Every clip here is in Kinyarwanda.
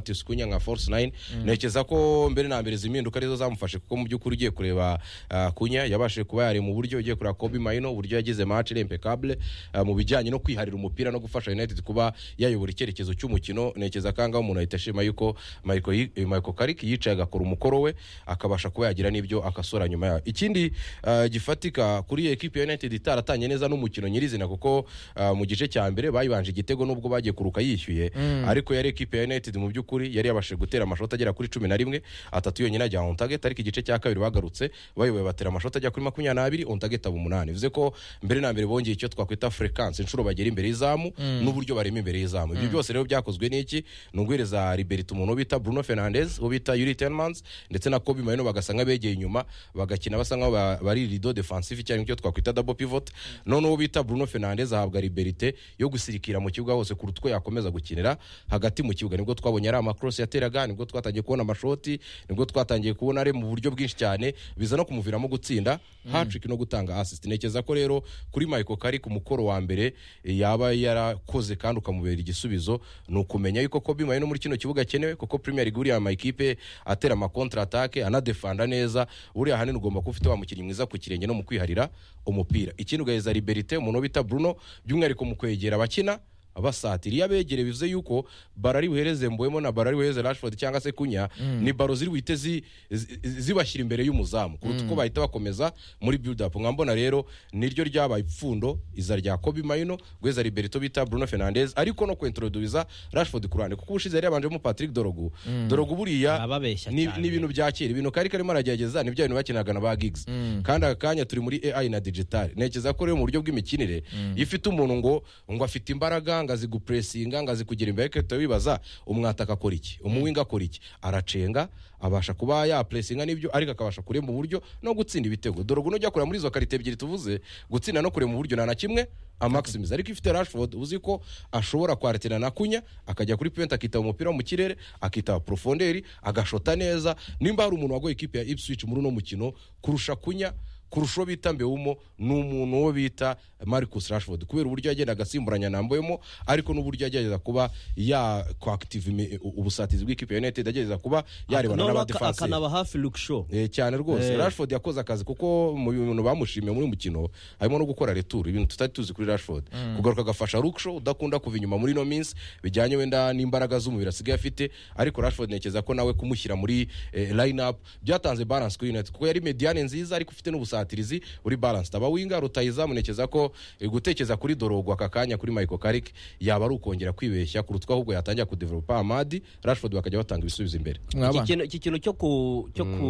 Titus Kunya nka Force 9 ntekereza ko mbere na mbere zimpinduka arizo zamufashe kuko mu by'ukuri ugiye kureba ah, Kunya yabashije kuba yari mu buryo ugiye kureba Kobe Maino uburyo yagize match ari impeccable ah, mu bijyanye no kwiharira umupira no gufasha United kuba yayobora icyerekezo cy'umukino ntekereza ko ahangaha umuntu ahita ashima yuko Michael Yi- eh, Michael Carrick yicaye agakora umukoro we akabasha kuba yagira n'ibyo akasora nyuma yayo ikindi ah, gifatika kuri iyi ekipe ya United itaratanye neza n'umukino nyirizina kuko ah, mu gice cya mbere bayibanje igitego nubwo bagiye kuruka yishyuye ariko yari ekipe ya United mu by'ukuri yari yabashije gutera amashoti agera kuri cumi na rimwe atatu yonyine ajya on target ariko igice cya kabiri bagarutse bayoboye batera amashoti ajya kuri makumyabiri n'abiri on target aba umunani bivuze ko mbere na mbere bongeye icyo twakwita frequence inshuro bagera imbere y'izamu n'uburyo barema imbere y'izamu ibyo byose rero byakozwe n'iki ni uguhereza Liberty umuntu bita Bruno Fernandes uwo bita Yuri Tenmans ndetse na Kobe Maino bagasa nk'abegeye inyuma bagakina basa nk'aho ba- bari rido defensive cyangwa icyo twakwita double pivot none uwo bita Bruno Fernandes ahabwa liberite yo gusirikira mu kibuga hose kuruta uko yakomeza gukinira hagati mu kibuga nibwo twabonye ari amakrose yateraga nibwo twatangiye kubona amashoti nibwo twatangiye kubona ari mu buryo bwinshi cyane biza no kumuviramo gutsinda hatrick no gutanga assist ntekereza ko rero kuri Michael Carrick umukoro wa mbere eh, yaba yarakoze kandi ukamubera igisubizo ni ukumenya yuko Kobe Maino muri kino kibuga akenewe kuko Premier League uriya amakipe atera ama contre attaque anadefanda neza uriya hanini ugomba kuba ufite wa mukinnyi mwiza ku kirenge no mu kwiharira umupira ikindi ugaheza liberite umuntu bita Bruno by'umwihariko mu kwegera abakina basatira iyo abegere bivuze yuko barari buhereze mbuwemo na barari buhereze Rashford cyangwa se kunya ni baro ziri buhite zi- zi- zibashyira imbere y'umuzamu kuruta uko bahita bakomeza muri build up nkambona rero niryo ryabaye ipfundo iza rya Kobe Maino guheza Liberto bita Bruno Fernandes ariko no kwentroduza Rashford kurane kuko ubushize yari yabanjemo Patrick Dorogu Dorogu buriya Arababeshya ni cyane. ni ibintu bya kera ibintu kari karimo aragerageza nibyo bintu bakinaga na ba gigs kandi aka kanya turi muri AI na digital ntekereza ko rero mu buryo bw'imikinire iyo ufite umuntu ngo ngo afite imbaraga ngo azi gupuresinga ngo azi kugira imbere reka tuhita wibaza umwata akakora iki umuwinga akora iki aracenga abasha kuba yapuresinga n'ibyo ariko akabasha kurema uburyo no gutsinda ibitego dore ubu nujya kureba muri izo karite ebyiri tuvuze gutsinda no kurema uburyo nta na kimwe amakisimizi ariko iyo ufite Rashford uzi ko ashobora kwaratira na kunya akajya kuri pente akitaba umupira wo mu kirere akitaba profonderi agashota neza nimba hari umuntu wagoye ikipe ya Ipswich muri uno mukino kurusha kunya kurusha uwo bita Mbeumo ni umuntu wo bita Marcus Rashford kubera uburyo yagendaga asimburanya na Mbeumo ariko n'uburyo yagerageza kuba ya coactive imi- ubusatizi bw'ikipe ya United agerageza kuba yarebana Noneho aka- n'abadefensive akanaba hafi Luke Shaw Eh, cyane rwose Rashford yakoze akazi kuko mu bintu bamushimiye muri uyu mukino harimo no gukora retour ibintu tutari tuzi kuri Rashford kugaruka agafasha Luke udakunda kuva inyuma muri ino minsi bijyanye wenda n'imbaraga z'umubiri asigaye afite ariko Rashford ntekereza ko nawe kumushyira muri eh, lineup byatanze balance kuri United kuko yari mediane nziza ariko ufite n'ubusatirizi uri balance aba winga rutayizamu ntekereza ko eh, gutekereza kuri Dorogo aka kanya kuri Michael Carrick yaba ari ukongera kwibeshya kurutwa ahubwo yatangira kudevelopa Amadi Rashford bakajya batanga ibisubizo imbere iki mwabana kintu- iki kintu cyo ku cyo ku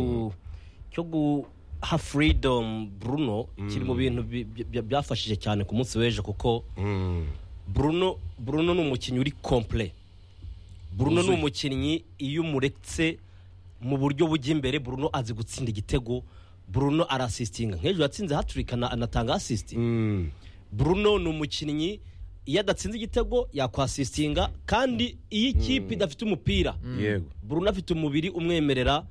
cyo guha freedom Bruno kiri mu bintu bi- bi- bya- byafashije cyane ku munsi w'ejo kuko Bruno Bruno ni umukinnyi uri complet Bruno ni umukinnyi iyo umuretse mu buryo bujya imbere Bruno azi gutsinda igitego Bruno arasistinga nk'ejo yatsinze hatrick ana- anatanga assist Mm. Bruno ni umukinnyi iyo adatsinze igitego yakwasistinga kandi iyo ikipe idafite umupira yego Bruno afite umubiri umwemerera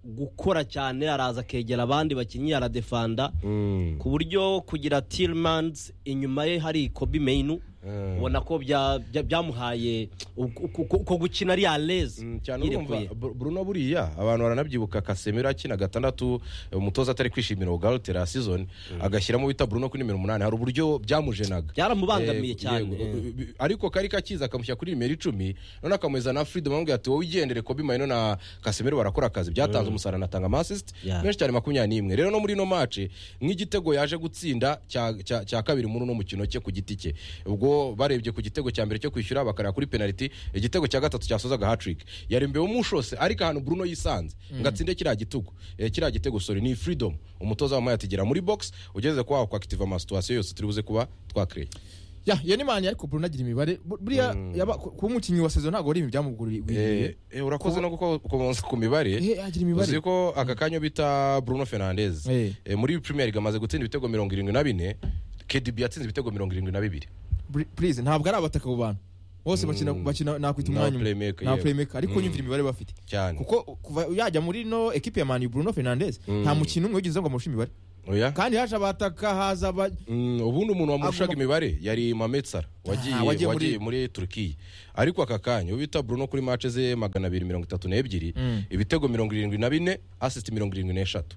gukora cyane araza akegera abandi bakinnyi aradefanda Mm. ku buryo kugira Tillmans inyuma ye hari Kobe Mainu Mm. ubona ko bya- bya- byamuhaye uku- uku- uku- uko gukina ari aleze Mm, cyane urumva Bru- Bruno buriya abantu baranabyibuka Casemiro akina gatandatu eh, umutoza atari kwishimira Galtera season agashyiramo bita Bruno kuri nimero umunani hari uburyo byamujenaga byaramubangamiye Eh, cyane yego. Eh, ariko kari kakiza akamushyira kuri nimero icumi none akamuheza na Freedom amubwira ati wowe igendere Kobe Maino na Casemiro barakora akazi byatanze umusaruro anatanga amasist Yeah. menshi cyane makumyabiri n'imwe rero no muri ino mace nk'igitego yaje gutsinda cya- cya cya kabiri muri uno mukino cye ku giti cye ubwo barebye ku gitego cya mbere cyo kwishyura bakareba kuri penaliti igitego cya gatatu cyasozaga hatrick yarembewe umushose ariko ahantu Bruno yisanze ngo atsinde kiriya gitugu eh, kiriya gitego sorry ni freedom umutoza wamuhaye ati gera muri box ugeze kuba wakwakitiva amasituwasiyo yose turi buze kuba twakreye ya iyo ni mani ariko Bruno agira imibare Bu- buriya yaba- ku- kuba umukinnyi wa sezo ntabwo ari ibintu byamuguririye Eh, eh, urakoze no gukomoza ku mibare Eh, agira imibare. uzi ko aka kanya bita Bruno Fernandes Eh. eh, muri Premier League amaze gutsinda ibitego mirongo irindwi na bine KDB yatsinze ibitego mirongo irindwi na bibiri Buri- please ntabwo ari abataka abo bantu bose bakina bakina nakwita Ni umwanya umwe abaplaymaker, ni yewe. abaplaymaker ariko nyumvira imibare bafite cyane kuko kuva yajya muri no ekipe ya mani Bruno Fernandes nta mukino umwe wigeze ngo amushye imibare oya kandi haje abataka haza aba- Mm, ubundi umuntu wamurushaga Agomba- imibare yari mametsara wagiye Ah, wagiye muri- wagiye muri turukiya ariko aka kanya uwo bita bruno kuri mace ze magana abiri mirongo itatu n'ebyiri ibitego mirongo irindwi na bine asisiti mirongo irindwi n'eshatu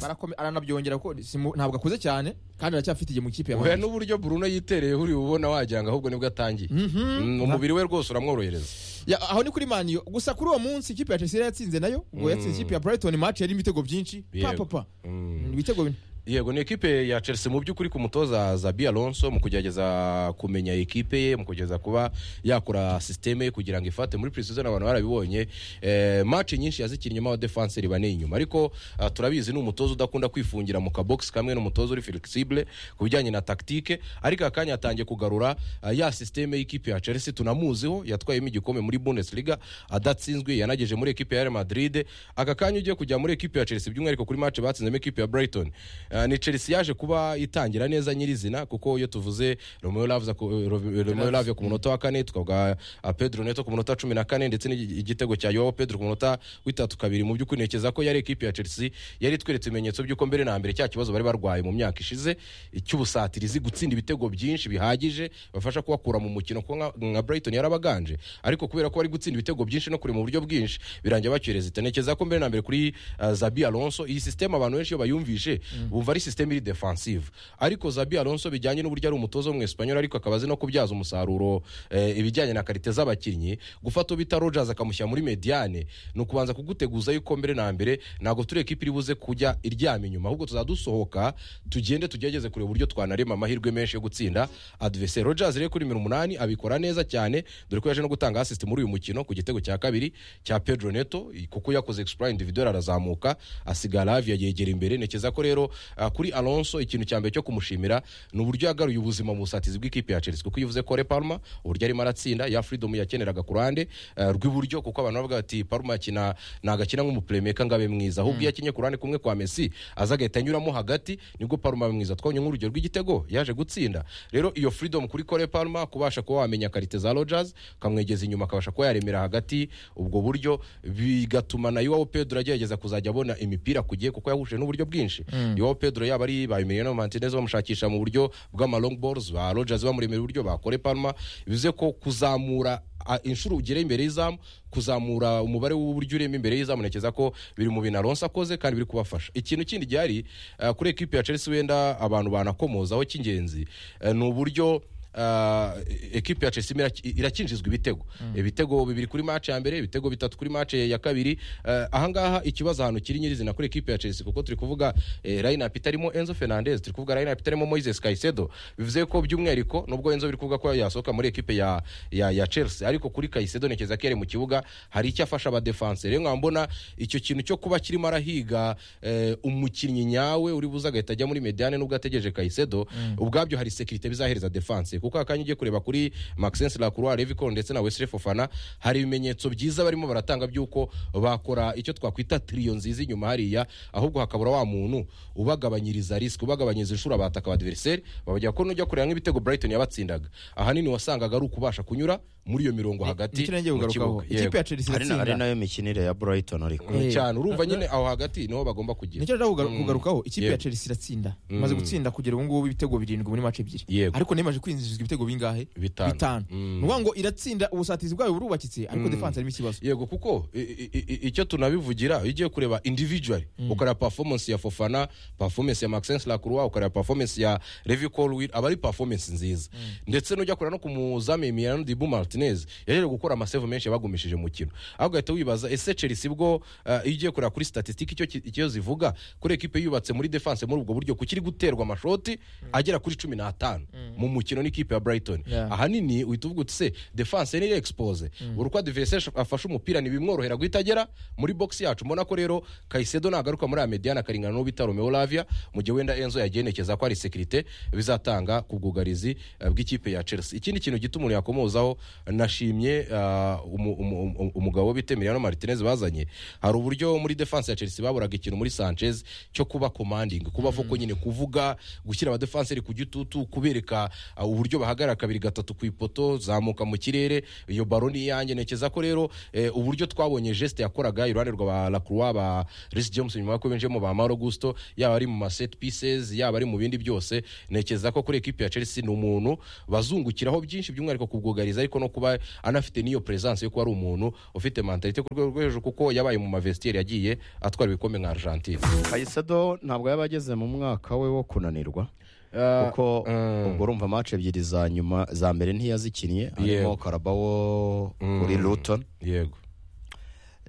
barakome aranabyongera ko simu- ntabwo akuze cyane kandi aracyafite igihe mu ikipe ya oya Manchester. n'uburyo bruno yitereye uri ubona wagira ngo ahubwo nibwo atangiye Mm, umubiri we rwose uramworohereza Ya, aho ni kuri maniyo gusa kuri uwo munsi ikipe ya chelsea yari yatsinze nayo ubwo yatsinze ikipe ya brighton match yarimo ibitego byinshi pa Yego. pa pa Mm. Ni ibitego bine yego ni ekipe ya chelsea mu by'ukuri ku mutoza zabi alonso mu kugerageza kumenya ekipe ye mu kugerageza kuba yakora sisiteme ye kugira ngo ifate muri precision abantu barabibonye eh, maci nyinshi yazikinnyemo abadefanseri bane inyuma ariko ah, turabizi ni umutoza udakunda kwifungira mu kabogisi kamwe ni umutoza uri flexible ku bijyanye na taktike ariko aka kanya yatangiye kugarura ah, ya sisiteme y'ikipe ya chelsea tunamuziho yatwayemo igikombe muri bundesliga adatsinzwe yanageje muri ekipe ya real madrid aka kanya ugiye kujya muri ekipe ya chelsea by'umwihariko kuri mace batsinzemo ekipe ya brighton Ah, ni chelsea yaje kuba itangira neza nyirizina kuko iyo tuvuze romeo lavia ku- eh, Ro- Romeo Lavia ku munota wa kane tukavuga ah, pedro neto ku munota wa cumi na kane ndetse n'igi- igitego cya yowo pedro ku munota w'itatu kabiri mu by'ukuri ntekereza ko yari ekipe ya chelsea yari itweretse ibimenyetso by'uko mbere na mbere cya kibazo bari barwaye mu myaka ishize icy'ubusatirizi gutsinda ibitego byinshi bihagije bafasha kubakura mu mukino kuko nka- nka brighton yarabaganje ariko kubera ko bari gutsinda ibitego byinshi no kure mu buryo bwinshi birangira bacyereza itenekereza ko mbere na mbere kuri ah, zabi alonso iyi sisiteme abantu benshi iyo bayumvishe bumva ari sisiteme iri defensive ariko zabi alonso bijyanye n'uburyo ari umutoza w'umwesipanyoli ariko akaba azi no kubyaza umusaruro eh, ibijyanye na karite z'abakinnyi gufata uwo bita rogers akamushyira muri mediane ni ukubanza kuguteguza yuko mbere na mbere ntabwo turi ekipi iri buze kujya iryama inyuma ahubwo tuzadusohoka tugende tugerageze kureba uburyo twanarema amahirwe menshi yo gutsinda adveseri rogers rero kuri mirongo umunani abikora neza cyane dore ko yaje no gutanga asisiti muri uyu mukino ku gitego cya kabiri cya pedro neto kuko yakoze explore individual arazamuka asiga lavia yegera imbere ntekereza ko rero ah, kuri alonso ikintu cya mbere cyo kumushimira ni uburyo yagaruye ubuzima mu busatizi bw'ikipe ya chelsea kuko iyo uvuze kore palma uburyo arimo aratsinda ya freedom yakeneraga ku ruhande ah, rw'iburyo kuko abantu bavuga bati palma akina nagakina nk'umupremeka ngo abe mwiza ahubwo iyo akinye ku ruhande kumwe kwa messi aza agahita anyuramo hagati nibwo palma aba mwiza twabonye nk'urugero rw'igitego yaje gutsinda rero iyo freedom kuri kore palma kubasha kuba wamenya karite za rogers ukamwegeza inyuma akabasha kuba yaremera hagati ubwo buryo bigatuma na iwawo pedro agerageza kuzajya abona imipira ku gihe kuko yahuje n'uburyo bwinshi iwawo pedro yaba ari babimereye na mantinez bamushakisha mu buryo bw'ama long balls ba rogers bamuremera uburyo ba kore palma bivuze ko kuzamura a- inshuro ugera imbere y'izamu kuzamura umubare w'uburyo urema imbere y'izamu ntekereza ko biri mu bintu alonso akoze kandi biri kubafasha ikintu kindi gihari eh, kuri ekipi ya chelsea wenda abantu banakomozaho cy'ingenzi eh, ni uburyo ah, ekipi ya chelsea imira- irakinjizwa ibitego ibitego bibiri kuri mace ya mbere ibitego bitatu kuri mace ya kabiri Eh, ahangaha ikibazo ahantu kiri nyirizina kuri ekipi ya chelsea kuko turi kuvuga eh, lineup itarimo enzo fernandez turi kuvuga lineup itarimo moises caicedo bivuze ko by'umwihariko nubwo enzo biri kuvuga ko yasohoka muri ekipe ya, ya, ya chelsea ariko kuri caicedo ntekereza ko yari mu kibuga hari icyo afasha abadefanse rero nkaba mbona icyo kintu cyo kuba kirimo arahiga eh, umukinnyi nyawe uri buze agahita ajya muri mediane nubwo ategereje caicedo ubwabyo hari sekirite bizahereza defanse kuko akanya ugiye kureba kuri maxence lacroix levico ndetse na wesley fofana hari ibimenyetso byiza barimo baratanga by'uko bakora icyo twakwita tiriyo nziza inyuma hariya ahubwo hakabura wa muntu ubagabanyiriza risiki ubagabanyiriza inshuro abataka abadiveriseri babagira ko nujya kureba nk'ibitego brighton yabatsindaga ahanini wasangaga ari ukubasha kunyura muri iyo mirongo hagati Nicyo nagiye mu kugarukaho kibuga. ikipe ya chelsea hari na- hari iratsinda nayo mikinire ya brighton ariko Mm, Eh. cyane urumva nyine aho hagati niho bagomba kugira nicyo nashaka kugaru- kugarukaho ikipe ya Yego. chelsea iratsinda imaze gutsinda kugera ubu ngubu ibitego birindwi muri match ebyiri Yego. ariko nayo imaze kwinjizwa ibitego bingahe Bitanu. bitanu Mm. ni ukuvuga ngo iratsinda ubusatizi bwayo burubakitse ariko defense harimo ikibazo yego kuko i- i- i- i- icyo tunabivugira iyo ugiye kureba individually ukareba performance ya fofana performance ya maxence lacroix ukareba performance ya levi colwil aba ari performance nziza ndetse n'ujya kureba no ku muzamu emiliano dibu martinez yaje gukora amasave menshi yabagumishije mu kino aho ugahita wibaza ese chelsea bwo eh, iyo ugiye kureba kuri statistique icyo ki- icyo zivuga kuri ekipe yubatse muri defense muri ubwo buryo kuko iri guterwa amashoti agera kuri cumi n'atanu mu mukino n'ikipe ya brighton Yeah. ahanini uhita uvuga uti se defense niyo expose buri uko adversaire afashe umupira ntibimworohera guhita agera muri box yacu mbona ko rero Caicedo nagaruka muri aya mediana akaringana n'uwo bita Romeo Lavia mu gihe wenda Enzo yagenekeza ko ari security bizatanga ku bwugarizi eh, bw'ikipe ya Chelsea ikindi kintu gituma umuntu yakomozaho nashimye ah, umu- umu- umu- umugabo bite Emiliano Martinez bazanye hari uburyo muri defense ya Chelsea baburaga ikintu muri Sanchez cyo kuba commanding kuba foko nyine kuvuga gushyira abadefenseri ku gitutu kubereka ah, uburyo bahagarara kabiri gatatu ku ipoto zamuka mu kirere iyo baro ni iyanjye ntekereza ko rero eh, uburyo twabonye geste yakoraga iruhande rwa La Croix ba Reece James nyuma yo kwinjemo ba Mauro Gusto yaba ari mu ma set pieces yaba ari mu bindi byose ntekereza ko kuri equipe ya Chelsea ni umuntu bazungukiraho byinshi by'umwihariko ku bwugarizi ariko no kuba anafite n'iyo presence yo kuba ari umuntu ufite mentalite ku rwego rwo hejuru kuko yabaye mu mavestiaire yagiye atwara ibikombe nka Argentine kayisedo ntabwo yaba ageze mu mwaka we wo kunanirwa Ah, kuko mm. ubwo urumva match ebyiri za nyuma za mbere ntiyazikinnye Yego. harimo karabawo kuri luton yego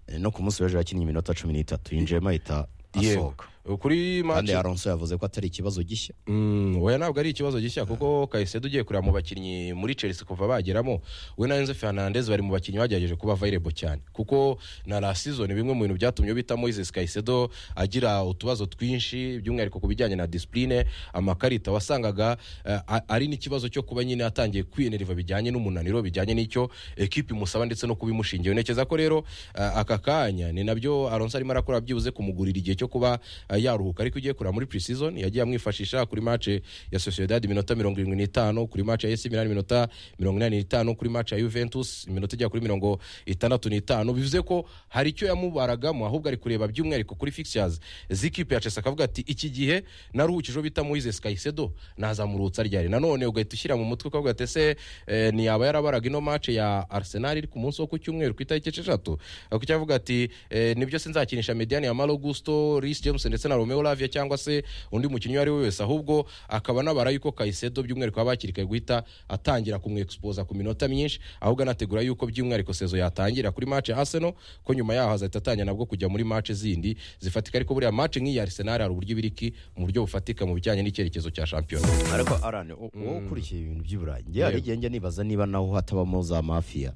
Eh, no ku munsi w'ejo yakinnye iminota cumi n'itatu yinjiyemo ahita yego asohoka kuri kandi match aronso yavuze ko atari ikibazo gishya Mm, oya ntabwo ari ikibazo gishya kuko kayisedo ugiye kureba mu bakinnyi muri chelsea kuva bageramo we na enzo fernandez bari mu bakinnyi bagerageje kuba available cyane kuko na la season bimwe mu bintu byatumye bita moises kayisedo agira utubazo twinshi by'umwihariko ku bijyanye na disipurine amakarita wasangaga eh, a- ari n'ikibazo cyo kuba nyine atangiye kwiyeneriva bijyanye n'umunaniro bijyanye n'icyo ekipi imusaba ndetse no kubimushingiye ntekereza ko rero eh, aka kanya ni nabyo aronso arimo arakora byibuze kumugurira igihe cyo kuba eh, yaruhuka ariko ugiye kureba muri pre-season yagiye amwifashisha kuri mace ya sociedad iminota mirongo irindwi n'itanu kuri mace ya esi milani iminota mirongo inani n'itanu kuri mace ya juventus iminota igera kuri mirongo itandatu n'itanu bivuze ko hari icyo yamubaragamo ahubwo ari kureba by'umwihariko kuri fixtures z'ikipe ya chelsea akavuga ati iki gihe naruhukijeho bita moises kayisedo nazamurutsa ryari nanone ugahita ushyira mu mutwe ukavuga ati ese eh, ntiyaba yarabaraga ino mace ya arsenal iri ku munsi wo ku cyumweru ku itariki esheshatu kuko cyavuga ati eh, nibyo sinzakinisha mediani ya malo gusto ris james ndetse na romeo lavia cyangwa se undi mukinnyi uwo ari we wese ahubwo akaba anabara yuko kayisedo by'umwihariko aba hakiri kare guhita atangira kumwexposa ku minota myinshi ahubwo anategura yuko by'umwihariko sezo yatangira kuri match ya arsenal ko nyuma yaho azahita atangira nabwo kujya muri match zindi zifatika ariko buriya match nk'iyi arsenal hari uburyo ibiriki mu buryo bufatika mu bijyanye n'icyerekezo cya shampiyona ariko arane wowe ukurikiye ibintu by'iburayi ngewe hari Yego. igihe njya nibaza niba naho hatabamo za mafiya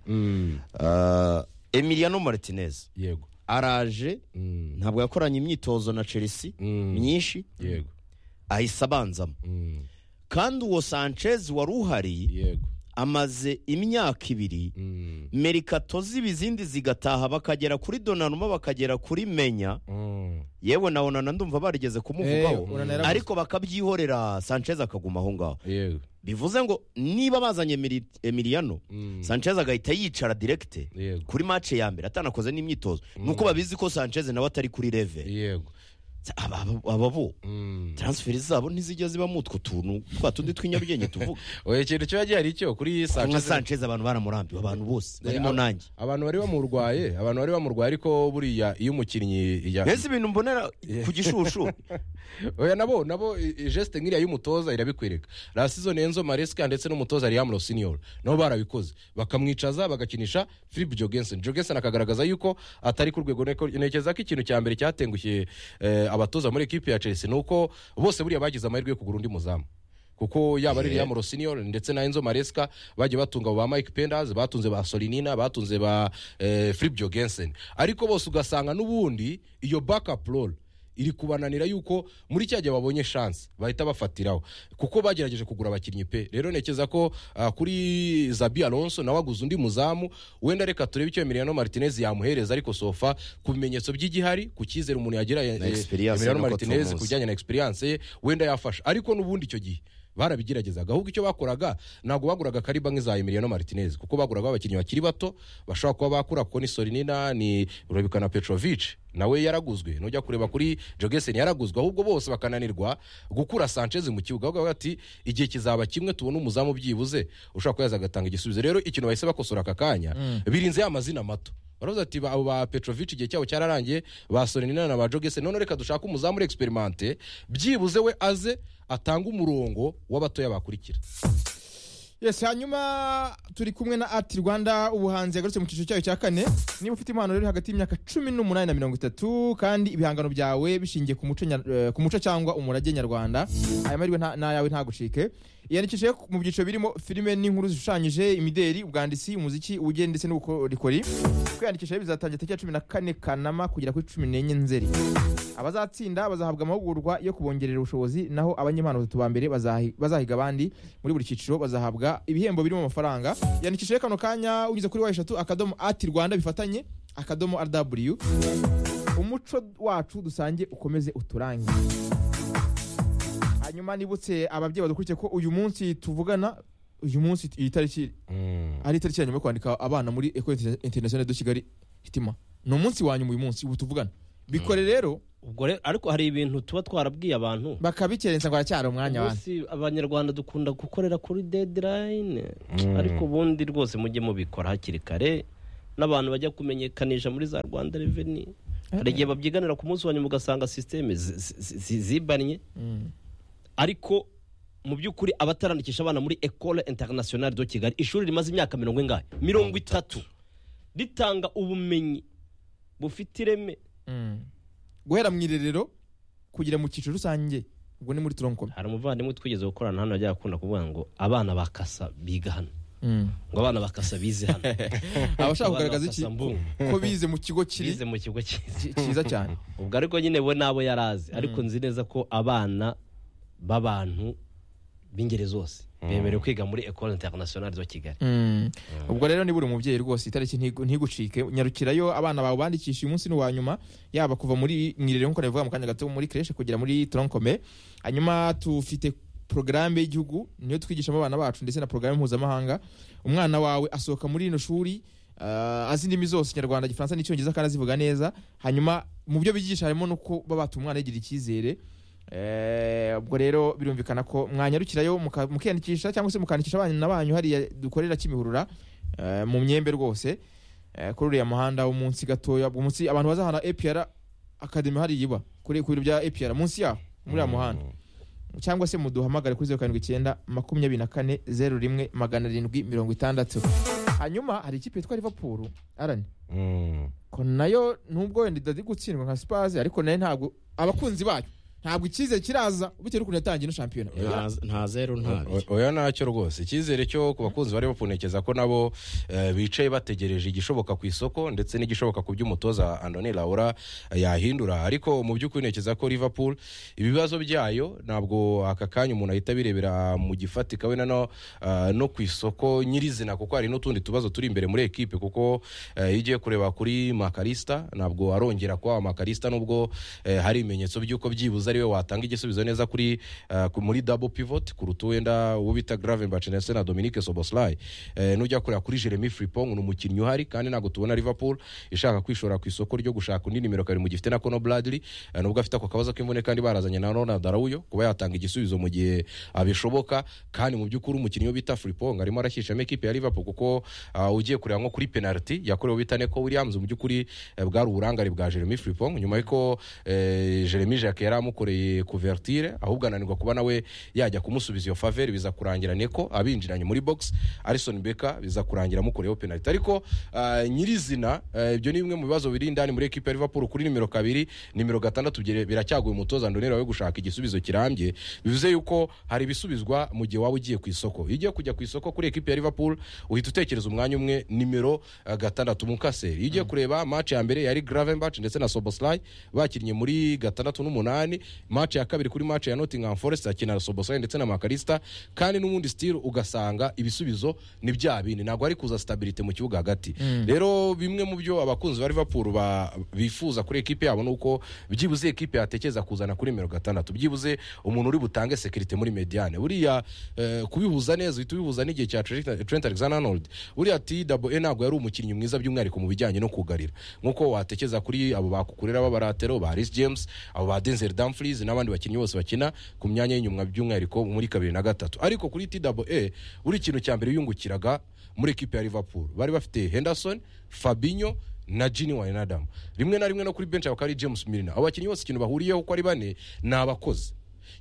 emiliano martinez yego araje Mm. ntabwo yakoranye imyitozo na chelsea Mm. myinshi yego ahise abanzamo Mm. kandi uwo sanchez wari uhari yego amaze imyaka ibiri Mm. merikato ziba izindi zigataha bakagera kuri donanuma bakagera kuri menya Mm. yewe na onana ndumva barigeze Eh, kumuvugaho Onana yaravuze. ariko bakabyihorera sanchez akaguma aho ngaho yego bivuze ngo niba bazanye Emili- emiliano Mm. sanchez agahita yicara direkite yego kuri mace ya mbere atanakoze n'imyitozo nuko babizi ko sanchez nawe atari kuri leve yego aba bo Mm. transferi zabo ntizijya zibamo utwo tuntu twa tundi tw'inyabugenge tuvuga oya ikintu kiba gihari cyo kuri nka sanchez sanchez abantu baramurambiwe abantu bose barimo aba- nanjye abantu bari bamurwaye abantu bari bamurwaye ariko buriya iyo umukinnyi ya mbese ibintu mbonera ku gishushu oya nabo nabo i- i- geste nk'iriya y'umutoza irabikwereka la season Enzo Maresca ndetse n'umutoza Liam Rossignol nabo barabikoze bakamwicaza bagakinisha Philip Jorgensen Jorgensen akagaragaza yuko atari ku rwego neko- ntekereza ko ikintu cya mbere cyatengushye eh, abatoza muri equipe ya Chelsea nuko bose buriya bagize amahirwe yo kugura undi muzamu kuko yaba ari Liam Rossignol ndetse na Enzo Maresca bagiye batunga abo ba Mike Penders batunze ba Solinina batunze ba eh, Philip Jorgensen ariko bose ugasanga n'ubundi iyo backup role iri kubananira yuko muri cya gihe babonye chance bahita bafatiraho kuko bagerageje kugura abakinnyi pe rero ntekereza ko ah, kuri Zabi Alonso nawe aguze undi muzamu wenda reka turebe icyo Emiliano Martinez yamuhereza ariko sofa ku bimenyetso by'igihari ku cyizere umuntu yagira eh, Na experience Emiliano nuko Martinez ku tumuzi. bijyanye na experience ye wenda yafasha ariko n'ubundi icyo gihe barabigeragezaga ahubwo icyo bakoraga ntabwo baguraga kariba nk'iza Emiliano Martinez kuko baguraga abakinnyi bakiri bato bashobora kuba bakura kuko ni Sorinina ni Rubika na Petrovic nawe yaraguzwe nujya kureba kuri Jogesen yaraguzwe ahubwo bose bakananirwa gukura Sanchez mu kibuga ahubwo bakavuga ati igihe kizaba kimwe tubona umuzamu byibuze ushobora kuba yaza agatanga igisubizo rero ikintu bahise bakosora aka kanya birinze ya mazina mato baravuze ati ba- abo ba petrovic igihe cyabo cyararangiye basore nina na ba jogese none reka dushake umuzamu uri experimente byibuze we aze atange umurongo w'abatoya bakurikira yes hanyuma turi kumwe na ati rwanda ubuhanzi yagarutse mu cyiciro cyayo cya kane niba ufite impano rero hagati y'imyaka cumi n'umunani na mirongo itatu kandi ibihangano byawe bishingiye ku muco nya- eh, ku muco cyangwa umurage nyarwanda aya mahirwe nta- n'ayawe ntagucike yiyandikishije mu byiciro birimo filime n'inkuru zishushanyije imideri ubwanditsi umuziki ubugeni ndetse n'ubukorikori kwiyandikisha rero bizatangira tariki ya cumi na kane kanama kugera kuri cumi n'enye nzeri abazatsinda bazahabwa amahugurwa yo kubongerera ubushobozi naho abanyempano batatu ba mbere bazahi- bazahiga abandi muri buri cyiciro bazahabwa ibihembo birimo amafaranga yandikisha kano kanya unyuze kuri wa eshatu akadomo ati rwanda bifatanye akadomo rw umuco wacu dusange ukomeze uturange hanyuma nibutse ababyeyi badukurikiye ko uyu munsi tuvugana uyu munsi iyi tariki Mm. ari itariki ya nyuma yo kwandika abana muri ecole Inter- internationale de kigali hitima ni umunsi wa nyuma uyu munsi ubu tuvugana bikore rero ubwo rero ariko hari ibintu tuba twarabwiye abantu bakabikerensa ngo haracyari umwanya wa Ubundi abanyarwanda dukunda gukorera kuri dedirayine ariko ubundi rwose mujye mubikora hakiri kare n'abantu bajya kumenyekanisha muri za rwanda reveni hari igihe babyiganira ku munsi wa nyuma ugasanga sisiteme zi- zi- zi- zibanye ariko mu by'ukuri abatarandikisha abana muri ecole internationale de kigali ishuri rimaze imyaka mirongo ingahe mirongo itatu ritanga ubumenyi bufite ireme Mm. guhera mu irerero kugera mu cyiciro rusange ubwo ni muri turonkome hari umuvandimwe twigeze gukorana hano yajyaga akunda kuvuga ngo abana bakasa biga hano ngo abana bakasa bize hano abashaka Abana kugaragaza iki bakasa mbungu. ko bize mu kigo kiri bize mu kigo cyiza ki- cyiza cyane ubwo ariko nyine we nabo yari azi ariko nzi neza ko abana b'abantu b'ingeri zose bemerewe kwiga muri ecole internationale de kigali Mm. ubwo rero ni buri mubyeyi rwose itariki ntigu- ntigucike nyarukirayo abana bawe bandikisha uyu munsi ni uwa nyuma yaba kuva muri mwirere nk'uko nabivuga mu kanya gato muri kreshe kugera muri tronkome hanyuma tufite porogaramu y'igihugu niyo twigishamo abana bacu ndetse na porogaramu mpuzamahanga umwana wawe asohoka muri rino shuri ah, azi indimi zose ikinyarwanda igifaransa n'icyongereza kandi azivuga neza hanyuma mu byo bigisha harimo n'uko baba batuma umwana yigira icyizere Eh, ubwo rero birumvikana ko mwanyarukirayo muka- mukiyandikisha cyangwa se mukandikisha abana banyu hariya dukorera kimihurura eh, mu myembe rwose eh, kuri uriya muhanda wo munsi gatoya ubwo munsi abantu bazahana APR akademi hariya iba kuri ku biro bya APR munsi yaho muri uriya muhanda cyangwa se muduhamagare kuri zeru karindwi icyenda makumyabiri na kane zeru rimwe magana arindwi mirongo itandatu hanyuma hari ikipe yitwa Liverpool arani Mm. ko nayo nubwo wenda idadi gutsindwa nka sipazi ariko nayo ntabwo abakunzi bayo ntabwo icyizere kiraza bitewe n'ukuntu yatangiye ino shampiyona Nta- nta zeru nta O- biri oya ntacyo rwose icyizere cyo ku bakunzi bari bapunekeza ko nabo eh, bicaye bategereje igishoboka ku isoko ndetse n'igishoboka ku by'umutoza andoni laura yahindura ariko mu by'ukuri ntekereza ko liverpool ibibazo byayo ntabwo aka kanya umuntu ahita abirebera mu gifatika we nano ah, no ku isoko nyirizina kuko hari n'utundi tubazo turi imbere muri ekipe kuko eh, iyo ugiye kureba kuri makarista ntabwo arongera kuba makarista nubwo eh, hari ibimenyetso by'uko byibuze ariwe watanga igisubizo neza kuri eh, ku- muri double pivot kuruta wenda uwo bita Gravenberch ndetse na Dominique Soboslai eh, nujya kureba kuri Jeremy Frimpong ni umukinnyi uhari kandi ntabwo tubona Liverpool ishaka kwishora ku isoko ryo gushaka undi nimero kabiri mu gihe ifite na Conor Bradley eh, nubwo afite ako kabazo k'imvune kandi barazanye na Ronald Araujo kuba yatanga igisubizo mu gihe abishoboka kandi mu by'ukuri umukinnyi wo bita Frimpong arimo arashyishamo ekipe ya Liverpool kuko ah, ugiye kureba nko kuri penalty yakorewe bita Neko Williams mu by'ukuri eh, bwari uburangare bwa Jeremy Frimpong nyuma y'uko eh, Jeremy Jacques yari amukoreye kuvertire ahubwo ananirwa kuba nawe yajya kumusubiza iyo faveri biza kurangira Neko abinjiranye muri box Alisson Becker biza kurangira amukoreyeho penalty ariko ah, nyirizina eh, ibyo ni bimwe mu bibazo biri indani muri ekipe ya Liverpool kuri nimero kabiri nimero gatandatu byere- biracyagoye umutoza Ndonera we gushaka igisubizo kirambye bivuze yuko hari ibisubizwa mu gihe waba ugiye ku isoko iyo ugiye kujya ku isoko kuri ekipe ya Liverpool uhita utekereza umwanya umwe nimero eh, gatandatu mukaseri iyo ugiye kureba match ya mbere yari Gravenberch ndetse na Soboslai bakinnye muri gatandatu n'umunani match ya kabiri kuri match ya Nottingham Forest akina na Soboslai ndetse na Makarista kandi n'ubundi still ugasanga ibisubizo ni bya bindi ntabwo hari kuza stabilite mu kibuga hagati rero bimwe mu byo abakunzi ba Liverpool ba- bifuza kuri ekipe yabo nuko byibuze ekipe yatekereza kuzana kuri nimero gatandatu byibuze umuntu uri butange sekirite muri mediane buriya eh, kubihuza neza uhita ubihuza n'igihe cya Trent- Trent Alexander Arnold buriya TWA ntabwo yari umukinnyi mwiza by'umwihariko mu bijyanye no kugarira nkuko watekereza kuri abo bakukurira b'abaratero ba Reece James abo ba Denzel Dumfries n'abandi bakinnyi bose bakina ku myanya y'inyuma by'umwihariko muri kabiri na gatatu ariko kuri TWA buri kintu cya mbere yungukiraga muri ekipe ya Liverpool bari bafite Henderson Fabinho na Gini Wijnaldum rimwe na rimwe no kuri bench bakaba ari James Milner abo bakinnyi bose ikintu bahuriyeho uko ari bane ni abakozi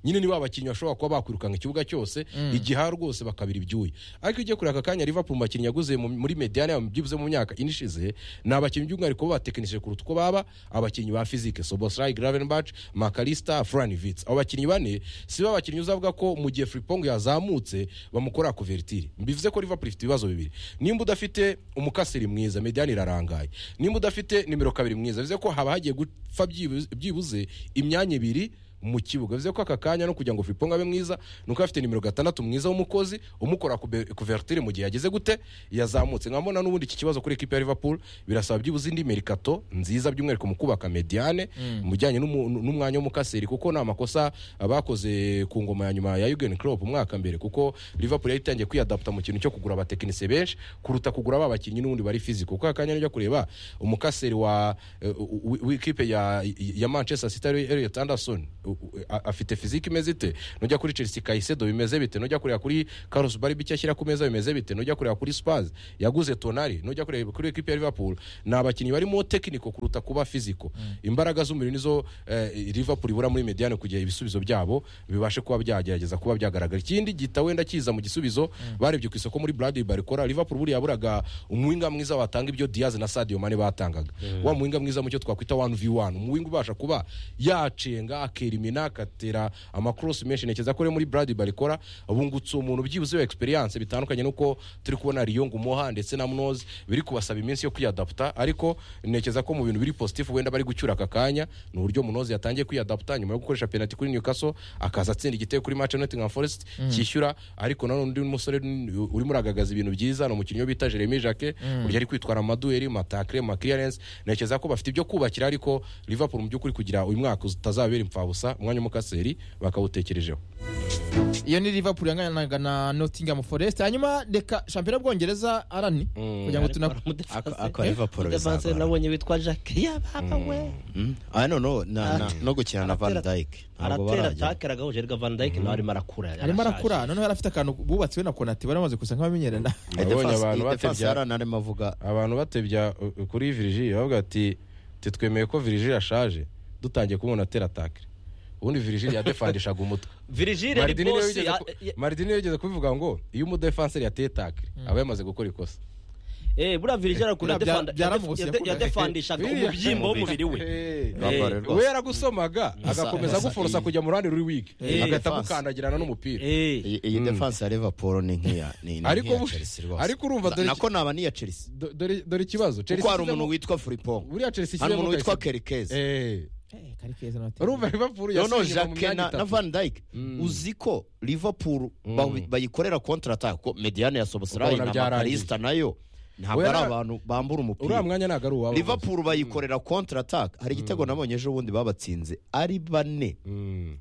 nyine ni bakinnyi bashobora kuba bakwirukanka ikibuga cyose igiha rwose bakabira ibyuya ariko iyo ugiye kureba aka kanya Liverpool mu bakinnyi yaguze mu- muri mediyane yabo byibuze mu myaka ine ishize ni abakinnyi by'umwihariko batekinishije kuruta uko baba abakinnyi ba fizike sobosayi gravenbach makalista furanivitsi abo bakinnyi bane si bo bakinnyi uzavuga ko mu gihe furipong yazamutse bamukora kuvertire bivuze ko Liverpool ifite ibibazo bibiri nimba udafite umukasiri mwiza mediyane irarangaye nimba udafite nimero kabiri mwiza bivuze ko haba hagiye gupfa byibuze- byibuze imyanya ibiri mu kibuga bivuze ko aka kanya no kugira ngo Frimpong abe mwiza ni uko afite nimero gatandatu mwiza w'umukozi umukora kuvertire mu gihe yageze gute yazamutse nkabona n'ubundi iki kibazo kuri ekipa ya Liverpool birasaba byibuze indi merikato nziza by'umwihariko mu kubaka mediane mu bijyanye n'umu- n'umwanya w'umukaseri kuko nta makosa bakoze ku ngoma ya nyuma ya Jurgen Klopp umwaka mbere kuko Liverpool yari itangiye kwiyadapta mu kintu cyo kugura abatekinisiye benshi kuruta kugura ba bakinnyi n'ubundi bari fiziko kuko aka kanya nujya kureba umukaseri wa eh, w- w- w'ikipe ya, ya Manchester City ari Elliot Anderson u- u- a- afite fiziki imeze ite nujya kuri Chelsea Caicedo bimeze bite nujya kureba kuri Carlos Barbi icyo ashyira ku meza bimeze bite nujya kureba kuri Spurs yaguze Tonali nujya kureba kuri equipe ya Liverpool ni abakinnyi barimo technical kuruta kuba physical imbaraga z'umubiri nizo eh, Liverpool ibura muri mediane kugira ibisubizo byabo bibashe kuba byagerageza kuba byagaragara ikindi gita wenda kiza mu gisubizo barebye ku isoko muri Bradley Barcola Liverpool buriya yaburaga umuwinga mwiza watanga ibyo Diaz na Sadio Mane batangaga wa muwinga mwiza mucyo twakwita 1v1 umuwinga ubasha kuba yacenga akerimina akatera amacross menshi nekeza ko rero muri Bradley Barcola bungutse umuntu byibuze wa experience bitandukanye nuko turi kubona Lyon Gumoha ndetse na Munoz biri kubasaba iminsi yo kwiyadapta ariko nekeza ko mu bintu biri positive wenda bari gucyura aka kanya ni uburyo Munoz yatangiye kwiyadapta nyuma yo gukoresha penalty kuri Newcastle akaza atsinda igitego kuri match ya Nottingham Forest cyishyura ariko nanone undi musore urimo uragagaza ibintu byiza ni umukinnyi bita Jeremy Jacquet uburyo ari kwitwara amadueri matakre ma clearance nekeza ko bafite ibyo kubakira ariko Liverpool mu by'ukuri kugira uyu mwaka utazabera impfabusa umwanya w'umukaseri bakawutekerejeho iyo ni liverpool yanganaga na nottingham forest hanyuma reka shampiyona y'ubwongereza arani kugira ngo tuna Ako- ako Liverpool umudefanse bizagora. nabonye witwa jacques yababa we Ah, no, no, na- na- Ate- no gukina na Van aratera- Dijk ntabwo aratera barajya atake aragahuje ariko van dijk nawe arimo arakura arimo yarashaje. arakura noneho yari afite akantu bubatse we na konate bari bamaze gusa nk'abamenyerana nabonye abantu defense batebya yarana arimo avuga abantu batebya uh, uh, kuri virigi bavuga ati titwemeye ko virigi yashaje dutangiye kumubona atera atakire ubundi virigi yadefandishaga umutwe virgile ari Maridini niwe bosi wigeze ya- ku- ya- Maridini niwe wigeze kubivuga ngo iyo umudefanseri yateye takire aba yamaze gukora ikosa eh buriya virgile arakura Bya- yadefanda- byaramuse yade- yakura. yadefandishaga umubyimbo w'umubiri we Eh, Bamba rwose. we yaragusomaga agakomeza aguforosa kujya mu ruhande ruri wike Eh, agahita defense. agukandagirana n'umupira Eh. iyi iyi defense ya Liverpool ni nk'iya ni ni Ariko nk'iya bu- Chelsea rwose ariko urumva Na- dore- nako naba n'iya Chelsea Do- dore dore ikibazo kuko hari umuntu ishyizemo- witwa Frimpong buriya Chelsea hari ishyizemo umuntu witwa Kayiseri. Kerikeze Eh, Eh, kari keza na Nottingham. urumva Liverpool noneho yasinyirwa mu Jacques myanya na na itatu Van Dijk uzi ko Liverpool ba- bayikorera contre attaque ko Mediane ya Sobosrayi Ukabona na byarangiye. Makalista nayo ntabwo Oya, ari na- abantu bambura uriya umupira mwanya ntabwo ari uwabo Liverpool bayikorera contre attaque hari igitego nabonye ejo bundi babatsinze ari bane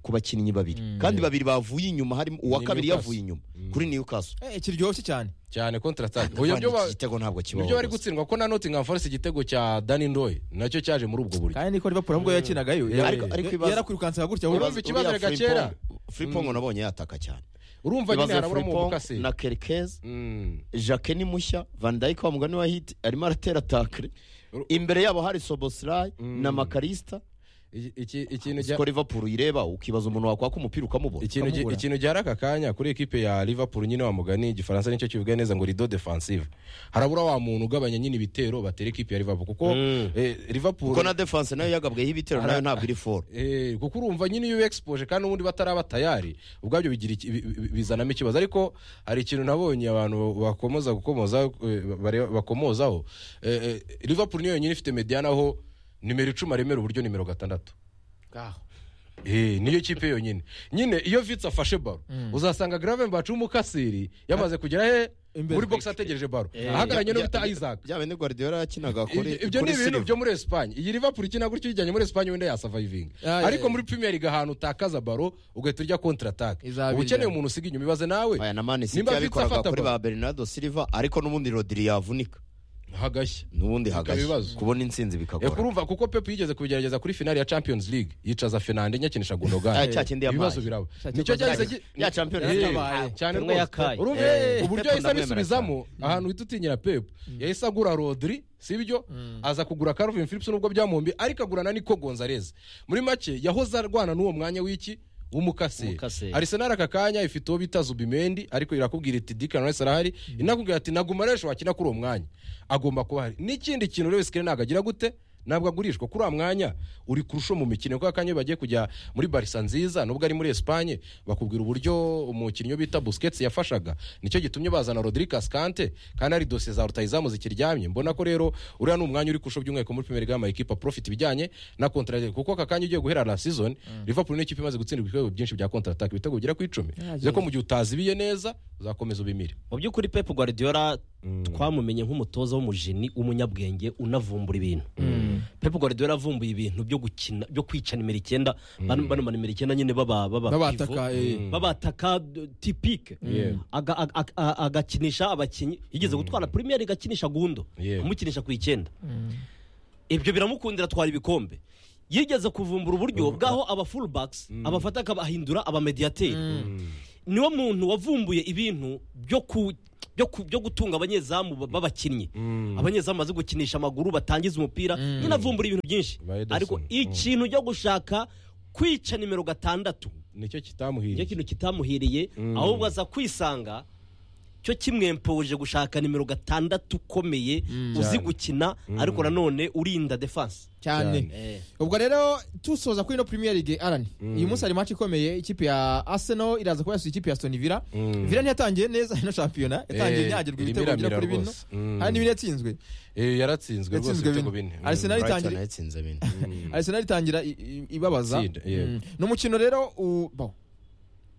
ku bakinnyi babiri kandi babiri bavuye inyuma harimo uwa Ni kabiri Newcastle. yavuye inyuma kuri Newcastle Eh, kiryoshye cyane cyane kontratak Ndavana ibyo ba- iki gitego ntabwo kibaho nibyo bari rwose. gutsindwa ko na Nottingham Forest igitego cya Danny Ndoye nacyo cyaje muri ubwo buryo kandi niko liverpool ahubwo yakinagayo Ariko- ariko ibibazo- yarakwirukansaga gutya Urumva ahubwo. ikibazo Uriya reka Frimpong- kera. Frimpong nabonye yataka cyane urumva nyine Ikibazo ya harabura mu Frimpong bukase na Kerkez Jacques ni mushya Van Dijk wa mugani wa hit arimo aratera takre Uru- imbere yabo hari Soboslai na Makalista ikintu ko Liverpool ireba ukibaza umuntu wakwaka umupira ukamubona ikintu gi- ukamubura. ikintu gihari aka kanya kuri ekipe ya Liverpool nyine wa mugani igifaransa nicyo kivuga neza ngo rido defensive harabura wa muntu ugabanya nyine ibitero batera ekipe ya Liverpool kuko eh, Liverpool kuko na defense nayo yagabweho ibitero nayo ntabwo iri foro Eh, kuko urumva nyine iyo exposure kandi ubundi bataraba tayari ubwabyo bigira iki- bi- bi- bizanamo ikibazo ariko hari ikintu nabonye abantu bakomoza gukomoza eh, bare- bakomozaho Eh, eh, Liverpool niyo yonyine ifite mediana aho nimero icumi aremera uburyo nimero gatandatu Eh, niyo kipe yonyine nyine iyo vitsi afashe baro uzasanga Gravenberch w'umukasiri yamaze kugera he Imbere. muri box ategereje baro ahagararanye no bita Isaac bya bene Guardiola yakinaga kuri ibyo ni ibintu byo muri esipanye iyi liverpool ikina gutyo uyijyanye muri esipanye wenda yasavayivinga Ah, yeah, ariko yeah. muri premier league ahantu utakaza baro ugahita urya kontratake Izabirya. uba ukeneye umuntu usiga inyuma ibaze nawe aya na Man City nimba afite yabikoraga afata kuri baro ba Bernardo Silva ariko n'ubundi Rodri yavunika hagashya n'ubundi ibibazo. hagashya kubona intsinzi Eh, bikagora kurumva kuko pep yigeze kubigerageza kuri finale ya champions league yicaza fernande nyakinisha Ah, gundogan cya kindi yabaye. ibibazo biraba Cya nicyo kindi cyahise yabaye. gi- Ya Champions Eh, yabaye. cyane Tumwe rwose yakaye. uburyo Eh, uburyo Pep yahise ndamwemera abisubizamo ahantu uhita utinyira pep yahise agura rodri sibyo aza kugura Calvin Phillips nubwo byamuhombi ariko agurana Nico Gonzalez muri make yahoze arwana n'uwo mwanya w'iki w'umukase Umukase. arisenali aka kanya ifite uwo bita zubimendi ariko irakubwira iti dikana wese arahari inakubwira ati naguma resho wakina kuri uwo mwanya agomba kuba ahari n'ikindi kintu rero sikere ntabwo agira gute ntabwo agurishwa kuri uwo mwanya uri kurusho mu mikino kuko akanya iyo bagiye kujya muri barisa nziza nubwo ari muri esipanye bakubwira uburyo umukinnyi bita busiketsi yafashaga nicyo gitumye bazana rodirikasi kante kandi ari dosiye za rutayizamu zikiryamye mbona ko rero uriya ni umwanya uri kurusho by'umwihariko muri pimeri gama ekipa profit ibijyanye na kontrage kuko aka kanya ugiye guhera la season liverpool ni ikipe imaze gutsindwa ibitego byinshi bya kontratake ibitego bigera ku icumi bivuze ko mu gihe utazibiye neza uzakomeza ubimire mu by'ukuri pep guardiola twamumenye nk'umutoza w'umujeni w'umunyabwenge unavumbura ibintu pep guardiola yavumbuye ibintu byo gukina byo kwica nimero icyenda bano bano ba nimero icyenda nyine baba baba babataka pivot. eh, babataka tipike Yeah. Aga- aga- aga- agakinisha abakinnyi yigeze gutwara primiyeri igakinisha gundo Yeah. amukinisha ku icyenda ibyo biramukundira atwara ibikombe yigeze kuvumbura uburyo bwaho aba fullbacks abafata akabahindura abamediyateri niwo muntu wavumbuye ibintu byo ku byo ku- byo gutunga abanyezamu ba- b'abakinnyi abanyezamu bazi gukinisha amaguru batangiza umupira nyine avumbura ibintu byinshi Ba Ederson. ariko ikintu cyo gushaka kwica nimero gatandatu nicyo nicyo kitamuhiriye kintu kitamuhiriye ahubwo aza kwisanga cyo kimwempoje gushaka nimero gatandatu ukomeye uzi gukina ariko nanone urinda defense cyane Eh. ubwo rero tusoza kuri ino premier league arani uyu munsi hari match ikomeye ikipe ya arsenal iraza kuba yasuye ikipe ya stone villa villa ntiyatangiye neza ino shampiyona yatangiye Eh, nyagirwa ibitego irimira bigera kuri mira bino rwose. Mm. kandi bino yatsinzwe Eh, yaratsinzwe rwose Yatsinzwe ibitego bine. bine Mm. Arsenal brighton itangira- yatsinze bine arsenal itangira i- i- ibabaza Tsinda, yeah. Mm. ni umukino rero u- bawo,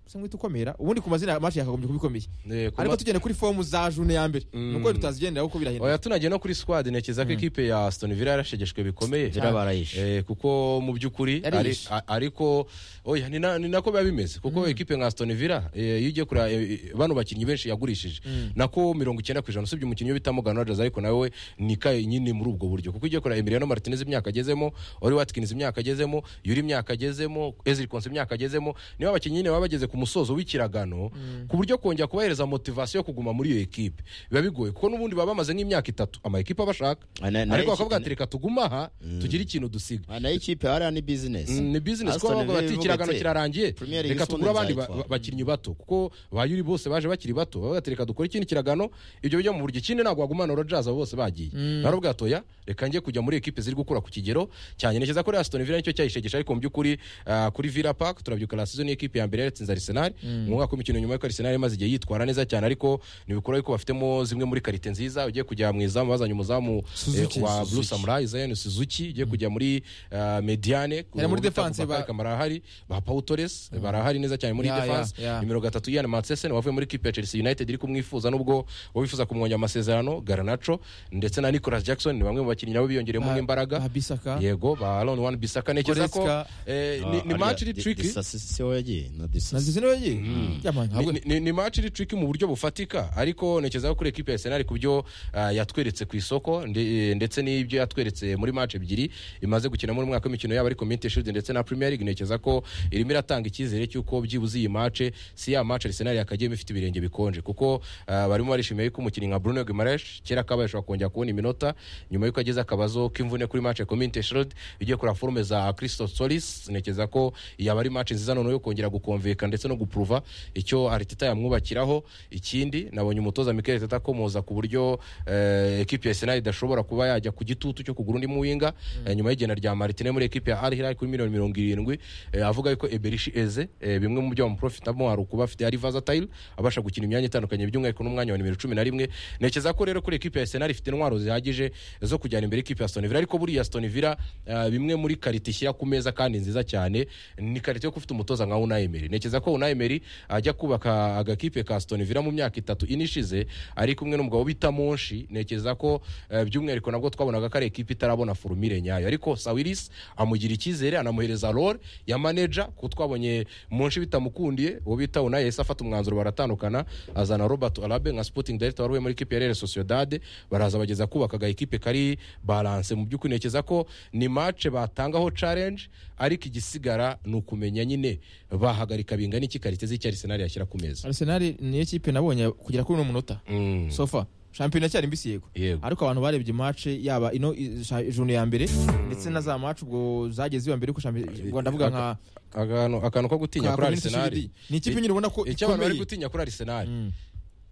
se mwita ukomera ubundi ku mazina match yakagombye kuba ikomeye Eh, ku ariko ma- tugende kuri fomu za june ya mbere Mm. nuko tutazigendera kuko birahindura oya tunagiye no kuri squad ntekereza ko ekipe ya Aston Villa yarashegeshwe bikomeye Villa barayishe. Eh, kuko mu by'ukuri Yariyishe. ari- a- ariko oya ni na- ni nako biba bimeze kuko ekipe nka Aston Villa eh, iyo ugiye kureba eh, eh, bano bakinnyi benshi yagurishije nako mirongo icyenda ku ijana usibye umukinnyi we bita Morgan Rodgers ariko nawe ni kaye nyine muri ubwo buryo kuko ugiye kureba Emiliano Martinez imyaka agezemo Oli Watkins imyaka agezemo Yuri imyaka agezemo Ezri Konsa imyaka agezemo niba abakinnyi nyine baba bageze ku musozo w'ikiragano ku buryo kongera kubahereza motivasiyo yo kuguma muri iyo ekipe biba bigoye kuko n'ubundi baba bamaze nk'imyaka itatu ama ekipe bashaka Ah, na- na- ariko bakavuga ati reka tugume aha tugire ikintu dusiga Ah, nayo ikipe hariya ni bizinesi Mm, ni business kuko bavuga bati ikiragano kirarangiye Premier League reka isonga tugure abandi ba- ba- nzayitwara." bakinnyi bato kuko ba Yuri bose baje bakiri bato bavuga ati reka dukore ikindi kiragano ibyo bijya mu buryo ikindi ntabwo wagumana Rodgers abo bose bagiye naravuga ati oya reka njye kujya muri ekipe ziri gukura ku kigero cyane ntekereza ko rero Aston Villa nicyo cyayishegesha ariko mu by'ukuri ah, kuri Villa Park turabyuka la season y'ikipe ya mbere yatsinze Arsenal mu mwaka w'imikino nyuma y'uko Arsenal imaze igihe yitwara neza cyane ariko ntibikora yuko bafitemo zimwe muri karite nziza ugiye kujya mu izamu bazanye umuzamu Suzuki, eh, wa Suzuki. Blue Samurai Zion Suzuki ugiye kujya muri ah, Mediane Yari muri Ubu bita defense Bubakarika ba- barahari ba Pau Torres barahari neza cyane muri Ya, ya, defense ya. nimero gatatu Ian Matsesen wavuye muri kipe ya Chelsea United iri kumwifuza nubwo uwo wifuza kumwongera amasezerano Garnacho ndetse na Nicolas Jackson ni bamwe mu bakinnyi nabo biyongereyemo Ba- imbaraga ba Bissaka. yego ba Aaron Wan Bissaka ntekereza ko Goretzka. eh, ni- ni match iri tricky siho yagiye na na disasi zizino yagiye Yaman, ntabwo- Ni- ni, ni match iri tricky mu buryo bufatika ariko ntekereza ko kuri ekipe ya Arsenal ku byo ah, yatweretse ku isoko nde- ndetse n'ibyo yatweretse muri match ebyiri imaze gukina muri mwaka w'imikino yabo ariko Community Shield ndetse na Premier League ntekereza ko irimo iratanga icyizere cy'uko byibuze iyi match si ya match Arsenal yakagiyemo ifite ibirenge bikonje kuko ah, barimo barishimiye ko umukinnyi nka Bruno Guimaraes kera kabaye ashobora kongera kubona iminota nyuma y'uko agize akabazo k'imvune kuri match ya Community Shield igiye kura forume za Christophe Solis ntekereza ko yaba ari match nziza noneho yo kongera gukonveka ndetse no gupuruva icyo Arteta yamwubakiraho ikindi nabonye umutoza Mikel Arteta akomoza ku buryo eh, ekipe ya Arsenal idashobora kuba yajya ku gitutu cyo kugura undi muwinga eh, nyuma y'igenda rya Martinez muri ekipe ya Al Hilal kuri miliyoni mirongo irindwi eh, avuga yuko Eberishi Eze eh, bimwe mu byo bamuprofitamo hari ukuba afite ari versatile abasha gukina imyanya itandukanye by'umwihariko n'umwanya wa nimero cumi na rimwe ntekereza ko rero kuri ekipe ya Arsenal ifite intwaro zihagije zo kujyana imbere ekipe ya Aston Villa ariko buriya Aston Villa eh, bimwe muri karite ishyira ku meza kandi nziza cyane ni karite yo kufite umutoza nka Unai Emery ntekereza ko Unai Emery ajya kubaka agakipe ka Aston Villa mu myaka itatu inishize ari kumwe n'umugabo bita Monshi ntekereza ko eh, by'umwihariko nabwo twabonaga ko ari ekipe itarabona forumire nyayo ariko Sawiris amugira icyizere anamuhereza role ya manager kuko twabonye Monshi bitamukundiye uwo bita Unai yahise afata umwanzuro baratandukana azana Robert Alabe nka sporting director waruye muri ekipe ya Real Sociedad baraza bageza kubaka aga ekipe kari balance mu by'ukuri ntekereza ko ni match batangaho challenge ariko igisigara ni ukumenya nyine bahagarika bingana iki karite z'icyo Arsenal yashyira ku meza arsenal niyo kipe nabonye kugera kuri uno munota Mm. sofa shampiyona cyari mbisi yego Yego. ariko abantu barebye match yaba ino i- sha- ijoro ya mbere ndetse na za match ubwo zageze iwa mbere ko shampiyona ubwo ndavuga nka akantu akantu ko gutinya nka kuri Community arisenali Shield. ni ikipe nyine ubona ko icyo abantu bari ikomeye. gutinya kuri arisenali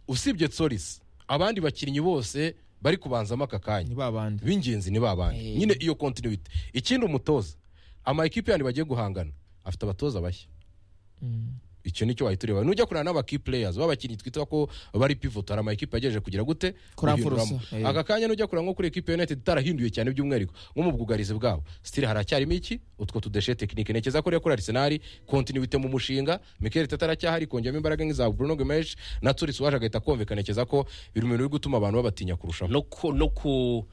usibye tsorisi abandi bakinnyi bose bari kubanzamo aka kanya ni babandi b'ingenzi ni babandi nyine iyo kontinuwite ikindi umutoza ama ekipe yandi bagiye guhangana afite abatoza bashya icyo nicyo wahita ureba nujya kureba n'abaki players b'abakinnyi twita ko bari pivot hari ama ekipe yagejeje kugira gute Kuramvurusa, Guhinduramo. eh. aka kanya nujya kureba nko kuri ekipe ya united itarahinduye cyane by'umwihariko nko mu bwugarizi bwabo still haracyarimo iki utwo tudeshe tekinike ntekereza ko rero kuri arisenali kontinuwite mu mushinga mikel tata aracyahari kongeramo imbaraga nk'iza bruno gomes na turis waje agahita kumvikana ntekereza ko biri mu bintu biri gutuma abantu babatinya kurushaho no ku- no ku-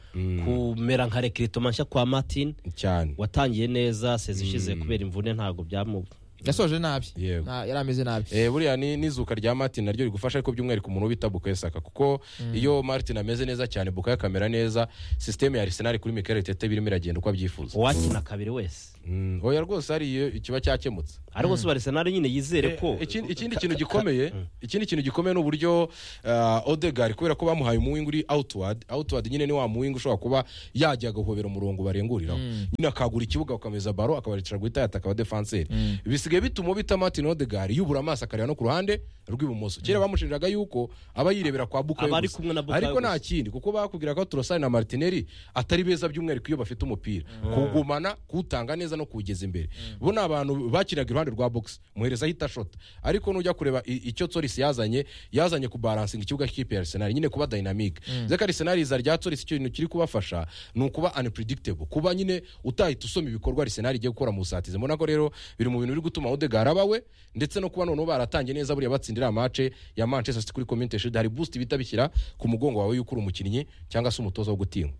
kumera nka rekirito mashya kwa martin cyane watangiye neza sezi ishize kubera imvune ntabwo byamu yasoje nabi Yego. Na- yari ameze nabi Eh, buriya ni- n'izuka rya martin naryo rigufasha ariko by'umwihariko umuntu bita bukayo saka kuko iyo martin ameze neza cyane bukayo akamera neza sisiteme ya arisenali kuri mikel tete birimo iragenda uko abyifuza uwakina kabiri wese Mm, oya rwose hari iyo ikiba cyakemutse ariko se barisenari nyine yizere ko Eh, ikindi ikindi kintu gikomeye ikindi kintu gikomeye ni uburyo uh, odegar kubera ko bamuhaye umuwinga uri outward outward nyine ni wa muwinga ushobora kuba yajya agahobera umurongo barenguriraho nyine akagura ikibuga akameza baro akabarecera guhita yataka abadefanseri bisigaye bituma ubita martin odegar yubura amaso akareba no ku ruhande rw'ibumoso kera bamushinjaga yuko aba yirebera kwa bukayo Aba ari gusa. kumwe na Bukayo ariko nta gusa. kindi kuko bakubwira ko turosari na martineri atari beza by'umwihariko iyo bafite umupira kugumana kuwutanga neza no kuwugeza imbere bo ni abantu bakiraga iruhande rwa box muhereza ahita ashota ariko nujya kureba i- icyo torisi yazanye yazanye kubaransinga ikibuga cy'ikipe ya arsenal nyine kuba dynamic zeka arsenal iza rya torisi icyo kintu kiri kubafasha ni ukuba unpredictable kuba nyine utahita usoma ibikorwa arsenal igiye gukora mu busatizi mbona ko rero biri mu bintu biri gutuma odegar abawe ndetse no kuba noneho baratangiye neza buriya batsindira amace ya manchester city kuri community shield hari boost bihita bishyira ku mugongo wawe y'uko uri umukinnyi cyangwa se umutoza wo gutinywa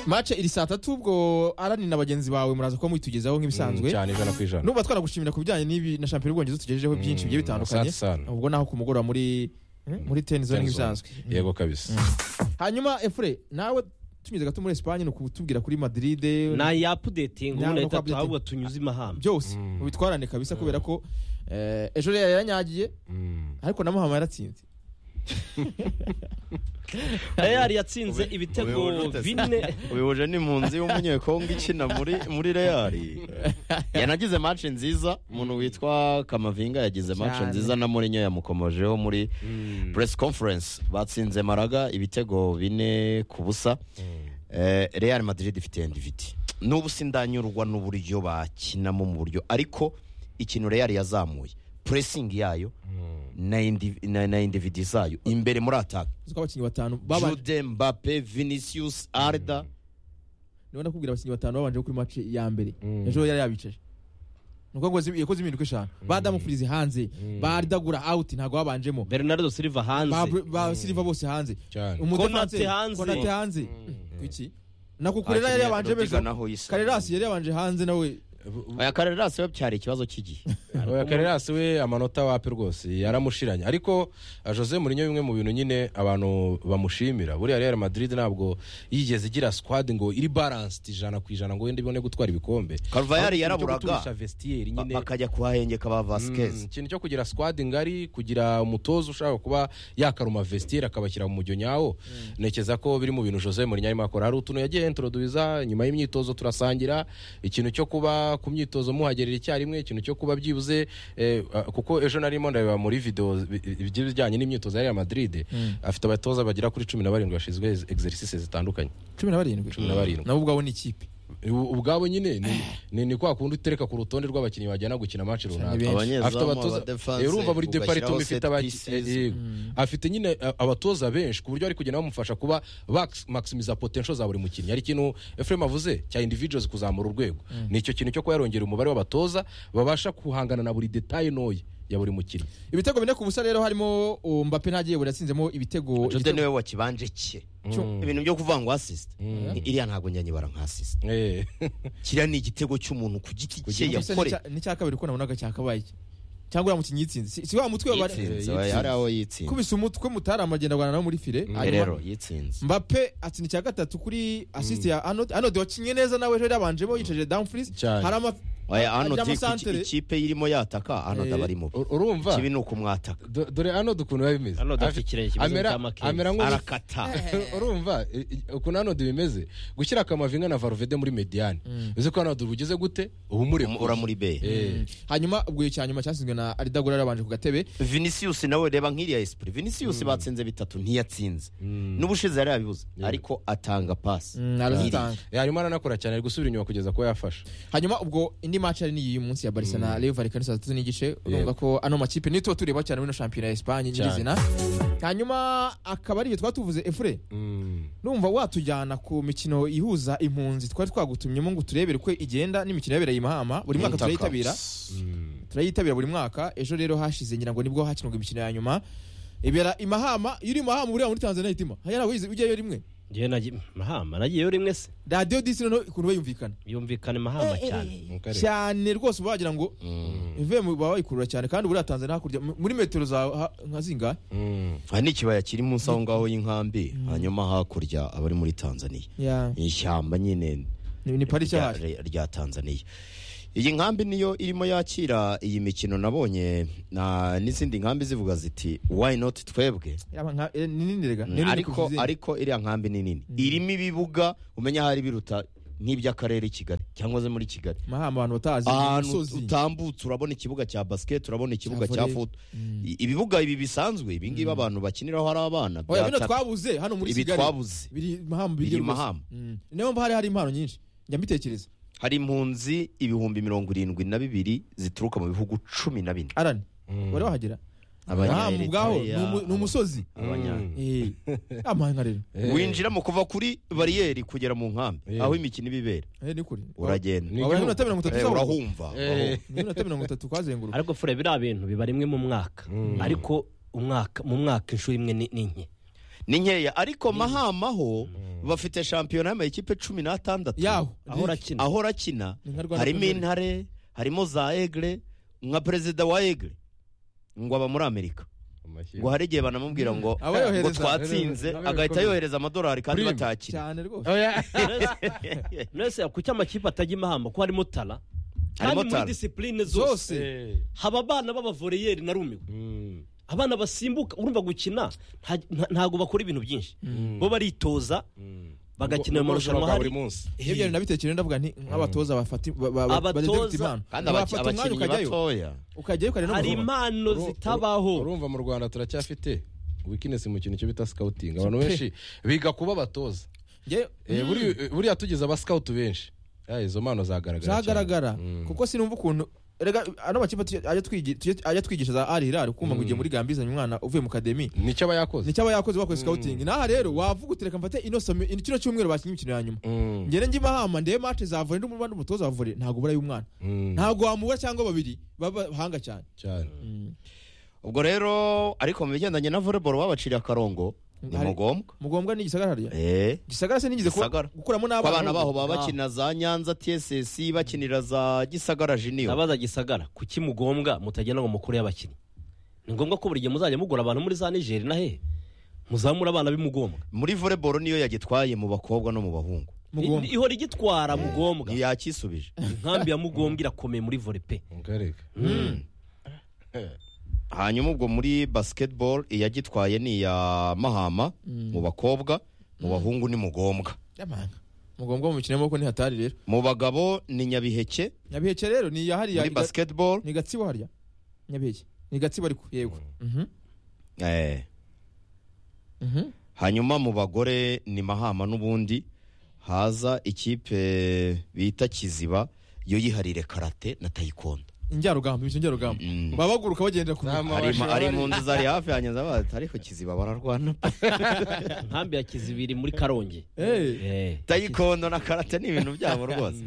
match iri saa tatu ubwo arani na bagenzi bawe muraza kuba muyitugezaho nk'ibisanzwe cyane ijana ku ijana nuba twanagushimira ku bijyanye n'ibi na shampiyona y'ubwongereza tugejejeho byinshi bigiye bitandukanye asante sana. ubwo naho ku mugoroba muri hmm, muri tenizone nk'ibisanzwe yego kabisa hanyuma efure nawe tunyuze gato muri esipanye ni ukutubwira kuri madiride nta yapudetinga Nta- ubu no leta updating. ahubwo tunyuze imahamba byose ubitwarane kabisa kubera ko eh, ejo rero yaranyagiye Mm. ariko na muhama yaratsinze reyari yatsinze ibitego Ubuyobozi bine uyoboje n'impunzi w'umunyekongo ikina muri muri reali yanagize match nziza umuntu witwa kamavinga yagize match Cyane. nziza na mourinho yamukomojeho muri press conference batsinze maraga ibitego bine ku busa Eh, real madrid ifite endiviti n'ubu sindanyurwa n'uburyo bakinamo mu buryo ariko ikintu real yazamuye pressing yayo na indivi- na- na endividi zayo imbere muri ataka uzi ko abakinnyi batanu babanje jude mbappe vinicius arda niba ndakubwira abakinnyi batanu babanje kuri match ya mbere ejo yari yabicaje ni uko ngo zi- yakoze impinduka eshanu badamu furizi hanze badagura out ntabwo babanjemo bernardo ba silva hanze ba silva bose hanze cyane Umudefanse- Konate hanze. Konate hanze kuki na kukurera yari yabanje Rodiga bejo naho yisa. karerasi yari yabanje hanze nawe Oya Karerasi we byari ikibazo cy'igihe Oya, karerasi we amanota wapi rwose yaramushiranye ariko ah, jose murinyo bimwe mu bintu nyine abantu bamushimira buriya real madrid ntabwo yigeze igira squad ngo iri balanced ijana ku ijana ngo wenda ibone gutwara ibikombe Carvajal Ahubwo yaraburaga. ujya guturisha vestiaire Ba- nyine bakajya kuhahengeka ba Mm, Vasquez ikintu cyo kugira squad ngari kugira umutoza ushaka kuba yakaruma vestiaire akabashyira mu mujyo nyawo ntekereza ko biri mu bintu Jose Mourinho arimo akora hari utuntu yagiye introduza nyuma y'imyitozo turasangira ikintu cyo kuba ku myitozo muhagerera icyarimwe ikintu cyo kuba byibuze eh, ah, kuko ejo narimo ndareba muri video bi- bi- bijyanye n'imyitozo ya Real Madrid afite abatoza bagera kuri cumi na barindwi bashinzwe ex- exercices zitandukanye cumi na barindwi Cumi na barindwi. nabo ubwabo ni ikipe U- ubwabo nyine ni- ni ni kwa kundi utereka ku rutonde rw'abakinnyi bajyana gukina match runaka benshi. Abanyezamu, afite abatoza abadefanse, urumva buri ugashyiraho department set ifite abaki- pieces. eh, yego. afite nyine eh, abatoza benshi ku buryo ari kugenda bamufasha kuba bax- maximiza potential za buri mukinnyi ari ikintu Efrem avuze cya individuals kuzamura urwego ni icyo kintu cyo kuba yarongera umubare w'abatoza babasha guhangana na buri detail ntoya ya buri mukinnyi ibitego bine ku busa rero harimo uh, mbappe nta yebura yatsinzemo ibitego Jude ibitego- niwe wakibanje cye Cyo- ibintu byo kuvuga ngo assist Ni- iriya ntabwo njyanyibara nka assist Eh, kiriya ni igitego cy'umuntu ku giti Ku cye giti Gusa ni yakoreye cya- ni cya kabiri ko nabonaga cyakabaye iki. cyangwa uriya mukinnyi yitsinze Si- si wa mutwe wa yitsinze oya, hari aho yitsinze kubisa umutwe mutari amagenda agwana nawe muri file Eh, hanyuma rero yitsinze mbappe atsinda icya gatatu kuri assist ya anode anode wakinye neza nawe ejo yari yabanjemo yicaje downfries Cyane. hari ama Oya, hano ajya mu tiku- santere. ikipe irimo yataka hano Eh, ndaba ari mubi ur- urumva kibi ni ukumwataka Do- dore hano ukuntu biba bimeze Arnold Afi- afite ikirenge kimeze amera- nk'icya McKenzie. amera nk'ubu- arakata urumva i- i- ukuntu hano bimeze gushyira akamavinga na varuvede muri mediyani uzi ko hano bugeze gute uba ura muri be Eh, hanyuma ubwo icya nyuma cyasizwe na aridagura yarabanje ku gatebe vinicius nawe reba nk'iriya esprit vinicius batsinze bitatu ntiyatsinze n'ubushize yari yabibuze ariko atanga pasi Mm, arazitanga hanyuma aranakora cyane ari gusubira inyuma kugeza kuba yafashe hanyuma ubwo indi match yari niyi munsi ya barisa na reyo varikani saa tatu n'igice urumva ko ano makipe niyo tuba tureba cyane muri ino shampiyona ya esipanye nyirizina hanyuma akaba ari ibyo twaba tuvuze efure numva watujyana ku mikino ihuza impunzi twari twagutumyemo ngo turebere uko igenda n'imikino yabereye i mahama buri mwaka turayitabira turayitabira buri mwaka ejo rero hashize ngira ngo nibwo hakinirwa imikino ya nyuma ibera i mahama iyo uri i mahama buriya muri tanzania hitima hanyara wize ujyayo rimwe ngewe nagiye mahama nagiyeyo rimwe se radiyo disi noneho ukuntu bayumvikana yumvikane mahama cyane cyane rwose uba wagira ngo imvuye mu baba bayikurura cyane kandi buriya tanzania hakurya mu- muri metero za ha- nka zingahe aha ni ikibaya kiri munsi aho ngaho y'inkambi hanyuma hakurya abari muri tanzania Ya, ni ishyamba nyine ni ni parike rya- yahaje rya- rya tanzania iyi nkambi niyo irimo yakira iyi mikino nabonye na- n'izindi nkambi zivuga ziti why not twebwe Yaba nka- eh, ni nini rega Ni nini kurusha ariko izindi? ariko iriya nkambi ni nini irimo ibibuga umenya ahari biruta nk'iby'akarere i kigali cyangwa se muri kigali mahama abantu batazi ahantu imisozi utambutse urabona ikibuga cya basiketi urabona ikibuga Cya cya volley. futu I- ibibuga ibi bisanzwe ibingibi abantu bakiniraho ari abana oya bino byataka- twabuze hano muri ibi kigali twabuze biri mahama biri rwose. Mahama. Mm. niyo mpamvu hari hari impano nyinshi njya mbitekereza hari impunzi ibihumbi mirongo irindwi na bibiri zituruka mu bihugu cumi na bine arani wari wahagera Abanya- mahama ubwaho ni Eritrea, umu- ni umusozi Abanya- Eh, amahanga rero winjiramo kuva kuri bariyeri kugera mu nkambi Eh. aho imikino iba ibera Eh, ni kure uragenda Ni- wabura nk'iminota mirongo itatu Eh, izabura. urahumva Eh. Ni iminota mirongo itatu kwazenguruka ariko fure biriya bintu biba rimwe mu mwaka ariko umwaka mu mwaka inshuro imwe ni ni nke ni nkeya ariko mahama ho bafite shampiyona y'amakipe cumi n'atandatu yaho aho urakina ahora akina Ni nka Rwanda harimo Premier League. intare harimo za egre nka perezida wa egre ngo aba muri amerika ngo hari igihe banamubwira ngo Aba yohereza. ngo twatsinze Nawe agahita bikomeye. yohereza amadolari kandi Prime. batakira cyane rwose mwese kuki amakipe atajya imahamba ko harimo tara Harimo kandi muri tara. disipurine zose zose haba abana b'abavoreyeri narumiwe abana basimbuka urumva gukina nta- nta- ntago bakora ibintu byinshi bo baritoza bagakina mu marushanwa buri hari munsi iyo byari nabitekereje ndavuga nti nk'abatoza bafata ba- ba- ba- Abatoza, badafite impano kandi abaki- wafata umwanya abakinnyi ukajyayo batoya ukajyayo ukareba no hari gusoma impano Uru- uru- zitabaho urumva mu rwanda turacyafite wikinesi mu kintu cyo bita sikawutingi abantu benshi biga kuba abatoza Njyewe- Eh, buri- buriya tugize abasikawuti benshi Eh, izo mpano zagaragara cyane. zagaragara kuko sinumva ukuntu rega ano makipe tujya- ajya twigi- tujya- ajya twigisha za ari hirari ukumva ngo ugiye muri gambia izanye umwana uvuye mu kademi nicyo aba yakoze nicyo aba yakoze bakoze scouting naha rero wavuga uti reka mfate ino somo ino kino cyumweru bakinnye imikino ya nyuma Mm, ngende njye mahama ndebe match za volley n'umubare n'umutoza wa volley ntabwo ubura y'umwana mm, ntabwo wamubura cyangwa babiri babahanga cyane cyane ubwo rero ariko mu bigendanye na volleyball babaciriye akarongo ni Hari- mugombwa mugombwa ni igisagara hariya Eh. gisagara se nigeze ku- Gisagara. gukuramo ko abana n'abana baho ahubwo. baba bakina za nyanza tss bakinira za gisagara juniyo ndabaza gisagara kuki mugombwa mutagenda ngo mukuru y'abakinnyi ni ngombwa ko buri gihe muzajya mugura abantu muri za nigeri na he muzamura abana b'imugombwa muri volleyball niyo yagitwaye mu bakobwa no mu bahungu Mugombwa. I- ihora igitwara mugombwa ntiyakisubije inkambi ya mugombwa irakomeye muri vore pe ngareka hanyuma ubwo muri basketball iyagitwaye ni iya mahama mu bakobwa mu bahungu ni mugombwa Yamanga. mugombwa mu mikino y'amaboko ni hatari rero mu bagabo ni nyabiheke nyabiheke rero ni iya hariya muri iga- basketball ni gatsibo hariya nyabiheke ni gatsibo ariko yego Mhm. Eh. Mhm. hanyuma mu bagore ni mahama n'ubundi haza ikipe bita kiziba yo yiharire karate na taekwondo injyarugamba imikino njyarugamba Mm. baba baguruka bagenda ku Nama- hari Abashaka hari bari- impunzi zari hafi yanjye zabaza ariko kiziba bararwana pe." inkambi ya kizibiri muri karongi Eh, taekwondo na karate ni ibintu byabo rwose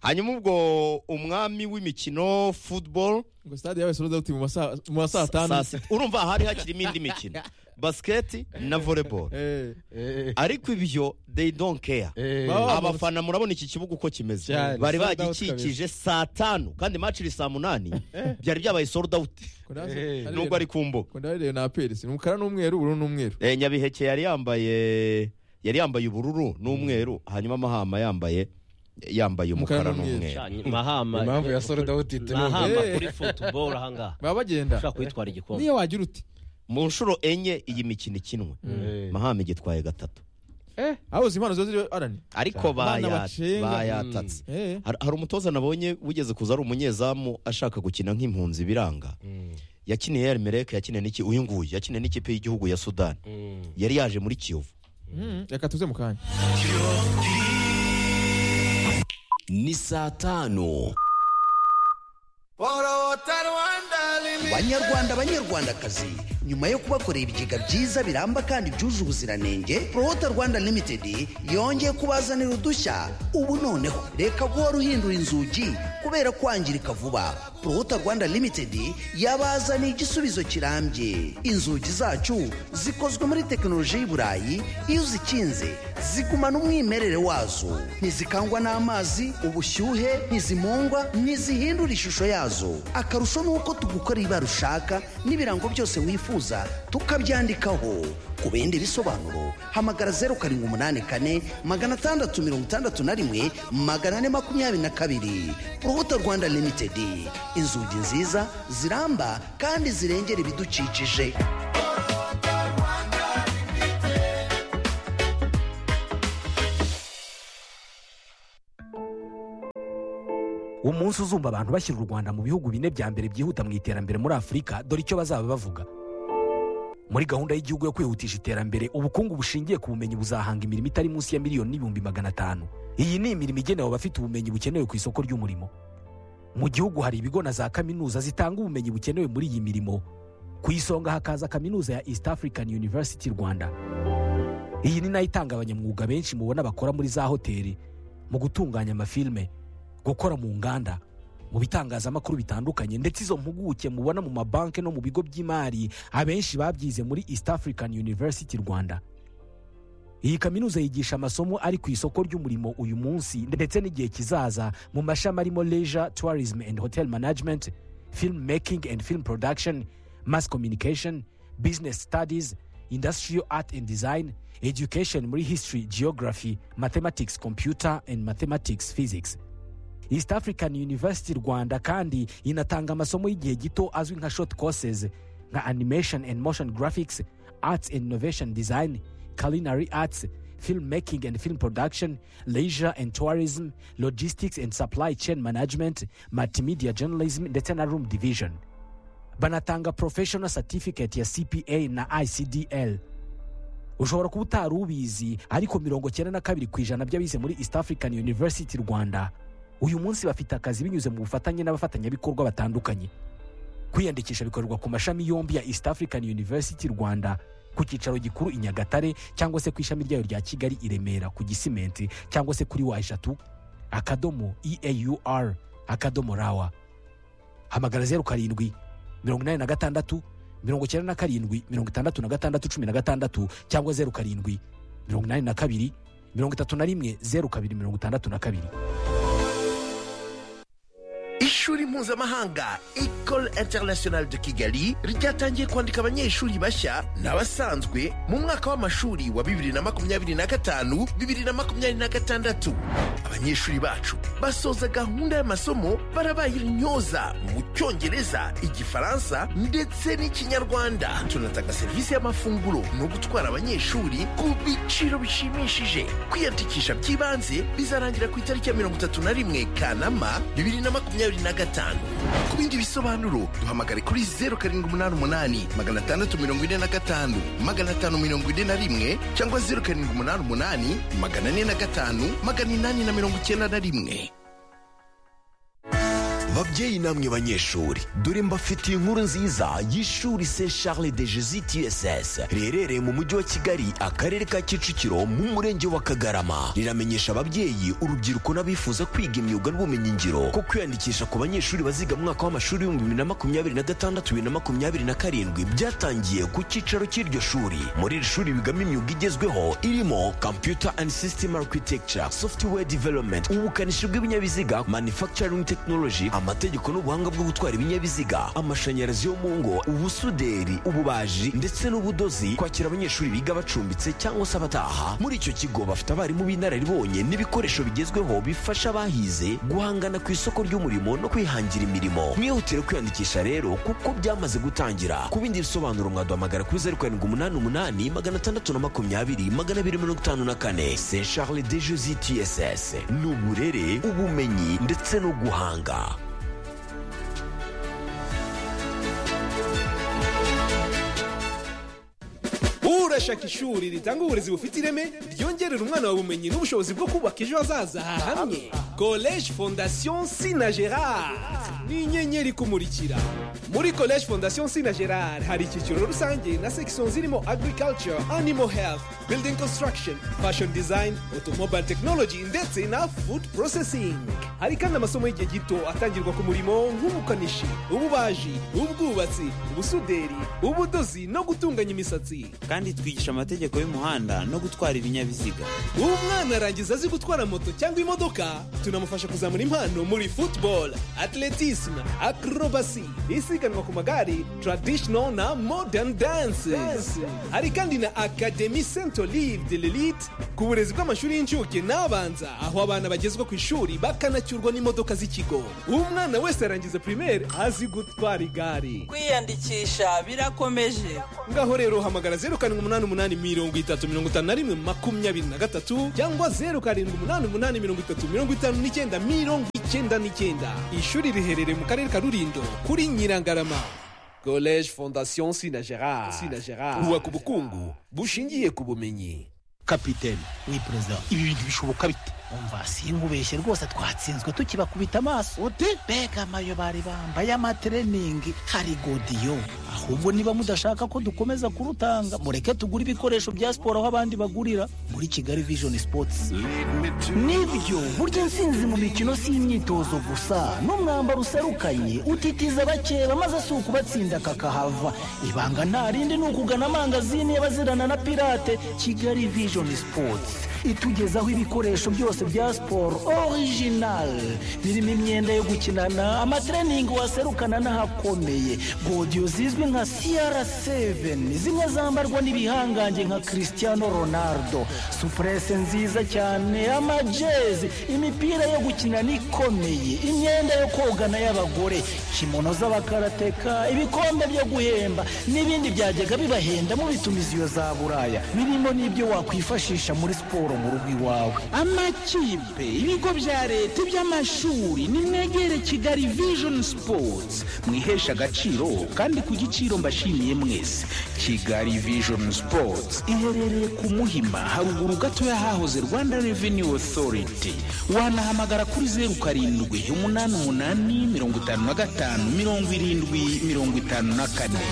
hanyuma ubwo umwami w'imikino football ngo stade yawe soroza uti mu masaha mu masaha saa atanu sita urumva hari hakirimo indi mikino basiketi na volleyball Eh, Eh, ariko ibyo they don't care eh, Baba- abafana murabona iki kibuga uko kimeze Cyane. bari Sold out bagikikije saa tanu kandi match iri saa munani byari byabaye sold out ko ndazi- Eh, ari nubwo ari ku mbuga ko ndarerewe na apelisi ni umukara n'umweru ubururu n'umweru Eh, nyabiheke yari yambaye yari yambaye ubururu n'umweru hanyuma mahama yambaye yambaye Umukara umukara n'umweru. n'umweru mahama Impamvu ya sold out ituruka. mahama Eh. kuri football ahangaha baba bagenda ushaka kwitwara igikombe niyo wagira ute mu nshuro enye iyi mikino ikinwe mahame gitwaye gatatu aho uzi impano ziba ziri arani ariko Abana baya- bacenga. bayatatse Eh. Har- hari umutoza nabonye wigeze kuza ari umunyezamu ashaka gukina nk'impunzi biranga yakiniye Real Mereka yakiniye n'iki uyu nguyu yakiniye n'ikipe y'igihugu ya Sudan yari yaje muri Kiyovu Mm, reka tuze mu kanya ni saa tanu banyarwanda banyarwandakazi nyuma yo kubakorera ibigega byiza biramba kandi byuje ubuziranenge prohota rwanda limited yongeye kubazanira udushya ubu noneho reka guhora uhindura inzugi kubera kwangirika vuba prohota rwanda limited yabazaniye igisubizo kirambye inzugi zacu zikozwe muri tekinoloji y'i burayi iyo uzikinze zigumana umwimerere wazo ntizikangwa n'amazi ubushyuhe ntizimungwa ntizihindura ishusho yazo akarusho ni uko tugukorera ibara ushaka n'ibirango byose wifuza tukabyandikaho ku bindi bisobanuro hamagara zeru karindwi umunani kane magana atandatu mirongo itandatu na rimwe magana ane makumyabiri na kabiri urubuto rwanda limitedi inzugi nziza ziramba kandi zirengera ibidukikije umunsi uzumva abantu bashyira u rwanda mu bihugu bine bya mbere byihuta mu iterambere muri afurika dore icyo bazaba bavuga muri gahunda y'igihugu yo kwihutisha iterambere ubukungu bushingiye ku bumenyi buzahanga imirimo itari munsi ya miliyoni n'ibihumbi magana atanu iyi ni imirimo igenewe abafite ubumenyi bukenewe ku isoko ry'umurimo mu gihugu hari ibigo na za kaminuza zitanga ubumenyi bukenewe muri iyi mirimo ku isonga hakaza kaminuza ya east african university rwanda iyi ni nayo itanga abanyamwuga benshi mubona bakora muri za hoteli mu gutunganya amafilime gukora mu nganda mu bitangazamakuru bitandukanye ndetse izo mpuguke mubona mu mabanki no mu bigo by'imari abenshi babyize muri east african university rwanda iyi kaminuza yigisha amasomo ari ku isoko ry'umurimo uyu munsi ndetse n'igihe kizaza mu mashami arimo leisure tourism and hotel management film making and film production mass communication business studies industrial art and design education muri history geography mathematics computer and mathematics physics east african university rwanda kandi inatanga amasomo y'igihe gito azwi nka short courses nka animation and motion graphics arts and innovation design culinary arts film making and film production leisure and tourism logistics and supply chain management multimedia journalism ndetse na room division banatanga professional certificate ya cpa na icdl ushobora kuba utari ubizi ariko mirongo cyenda na kabiri ku ijana by'abize muri east african university rwanda uyu munsi bafite akazi binyuze mu bufatanye n'abafatanyabikorwa batandukanye kwiyandikisha bikorerwa ku mashami yombi ya east african university rwanda ku cyicaro gikuru i nyagatare cyangwa se ku ishami ryayo rya kigali i remera ku gisimenti cyangwa se kuri wa eshatu akadomo eaur akadomo rawa hamagara zeru karindwi mirongo inani na gatandatu mirongo icyenda na karindwi mirongo itandatu na gatandatu cumi na gatandatu cyangwa zeru karindwi mirongo inani na kabiri mirongo itatu na rimwe zeru kabiri mirongo itandatu na kabiri ishuri mpuzamahanga ecole internationale de kigali ryatangiye kwandika abanyeshuri bashya n'abasanzwe mu mwaka w'amashuri wa 2025 2026 abanyeshuri bacu basoza gahunda y'amasomo barabaye intyoza mu cyongereza igifaransa ndetse n'ikinyarwanda tunatanga serivisi y'amafunguro no gutwara abanyeshuri ku biciro bishimishije kwiyandikisha by'ibanze bizarangira ku itariki ya 31 kanama 2025 ku bindi bisobanuro duhamagare kuri 0788 645 541 cyangwa 0788 405 891 babyeyi namwe banyeshuri dore mbafitiye inkuru nziza y'ishuri se charles de jesus tss riherereye mu mujyi wa kigali akarere ka kicukiro mu murenge wa kagarama riramenyesha ababyeyi urubyiruko n'abifuza kwiga imyuga n'ubumenyingiro ko kwiyandikisha ku banyeshuri baziga mu mwaka w'amashuri w'ibihumbi bibiri na makumyabiri na gatandatu bibiri na makumyabiri na karindwi byatangiye ku cyicaro cy'iryo shuri muri iri shuri bigamo imyuga igezweho irimo computer and system architecture software development ubukanishi bw'ibinyabiziga manufacturing technology amategeko n'ubuhanga bwo gutwara ibinyabiziga amashanyarazi yo mu ngo ubusuderi ububaji ndetse n'ubudozi kwakira abanyeshuri biga bacumbitse cyangwa se abataha muri icyo kigo bafite abarimu b'inararibonye n'ibikoresho bigezweho bifasha abahize guhangana ku isoko ry'umurimo no kwihangira imirimo mwihutire kwiyandikisha rero kuko byamaze gutangira ku bindi bisobanuro mwaduhamagara kuri zeru karindwi umunani umunani magana atandatu na makumyabiri magana abiri mirongo itanu na kane se charles de josi tss ni uburere ubumenyi ndetse no guhanga wowe urashaka ishuri ritanga uburezi bufite ireme ryongerera umwana wawe ubumenyi n'ubushobozi bwo kubaka ejo hazaza hamwe college fondation sina gerard ni inyenyeri ikumurikira muri college fondation sina gerard hari icyiciro rusange na section zirimo agriculture animal health building construction fashion design automobile technology ndetse na food processing hari kandi amasomo y'igihe gito atangirwa ku murimo nk'ubukanishi ububaji ubwubatsi ubusuderi ubudozi no gutunganya imisatsi kandi twigisha amategeko y'umuhanda no gutwara ibinyabiziga umwana arangiza azi gutwara moto cyangwa imodoka tunamufasha kuzamura impano muri football atletisme acrobacy isiganwa ku magare traditional na modern dance hari kandi na academy saint olive de l'elite ku burezi bw'amashuri y'incuke n'abanza aho abana bagezwa ku ishuri bakanacyurwa n'imodoka z'ikigo umwana wese arangiza primaire azi gutwara igare kwiyandikisha birakomeje ngaho rero hamagara zeru karindwi umunani umunani mirongo itatu mirongo itanu na rimwe makumyabiri na gatatu cyangwa zeru karindwi umunani umunani mirongo itatu mirongo itanu n'icyenda mirongo icyenda n'icyenda ishuri riherereye mu karere ka rurindo kuri nyirangarama college fondation sina gerard sina gerard bubaka ubukungu bushingiye ku bumenyi kapiteni we perezida ibi bintu bishoboka bite umva sinkubeshye rwose twatsinzwe tukibakubita amaso uti mbega amayo bari bambaye amatreningi hari godiyo ahubwo niba mudashaka ko dukomeza kurutanga mureke tugure ibikoresho bya siporo aho abandi bagurira muri kigali vision sports nibyo burya intsinzi mu mikino si imyitozo gusa n'umwambaro userukanye utitiza abakeba maze si ukubatsinda kakahava ibanga nta rindi ni ukugana amangazini y'abazirana na pirate kigali vision sports itugezaho ibikoresho byose bya siporo orijinali birimo imyenda yo gukinana amatreningi waserukana n'ahakomeye godiyo zizwi nka siyara seveni zimwe zambarwa n'ibihangange nka christiano ronaldo supurese nziza cyane amajezi imipira yo gukinana ikomeye imyenda yo kogana y'abagore kimono z'abakarateka ibikombe byo guhemba n'ibindi byajyaga bibahenda mu bitumiziyo za buraya birimo n'ibyo wakwifashisha muri siporo mu rugo iwawe amakipe ibigo bya leta iby'amashuri nimwegere kigali vision sports mwihesha agaciro kandi ku giciro mbashimiye mwese kigali vision sports iherereye ku muhima haruguru gato y'ahahoze rwanda revenue authority wanahamagara kuri zeru karindwi umunani umunani mirongo itanu na gatanu mirongo irindwi mirongo itanu na kane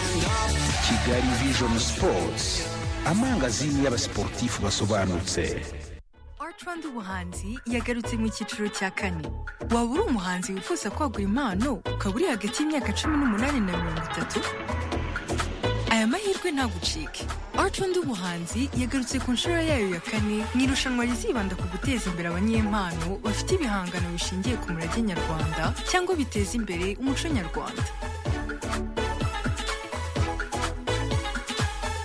kigali vision sports amangazini y'abasiporutifu basobanutse rwanda ubuhanzi yagarutse mu cyiciro cya kane waba uri umuhanzi wifuza kwagura impano ukaba uri hagati y'imyaka cumi n'umunani na mirongo itatu aya mahirwe ntagucike rwanda ubuhanzi yagarutse ku nshuro yayo ya kane mu irushanwa rizibanda ku guteza imbere abanyempano bafite ibihangano bishingiye ku murage nyarwanda cyangwa biteza imbere umuco nyarwanda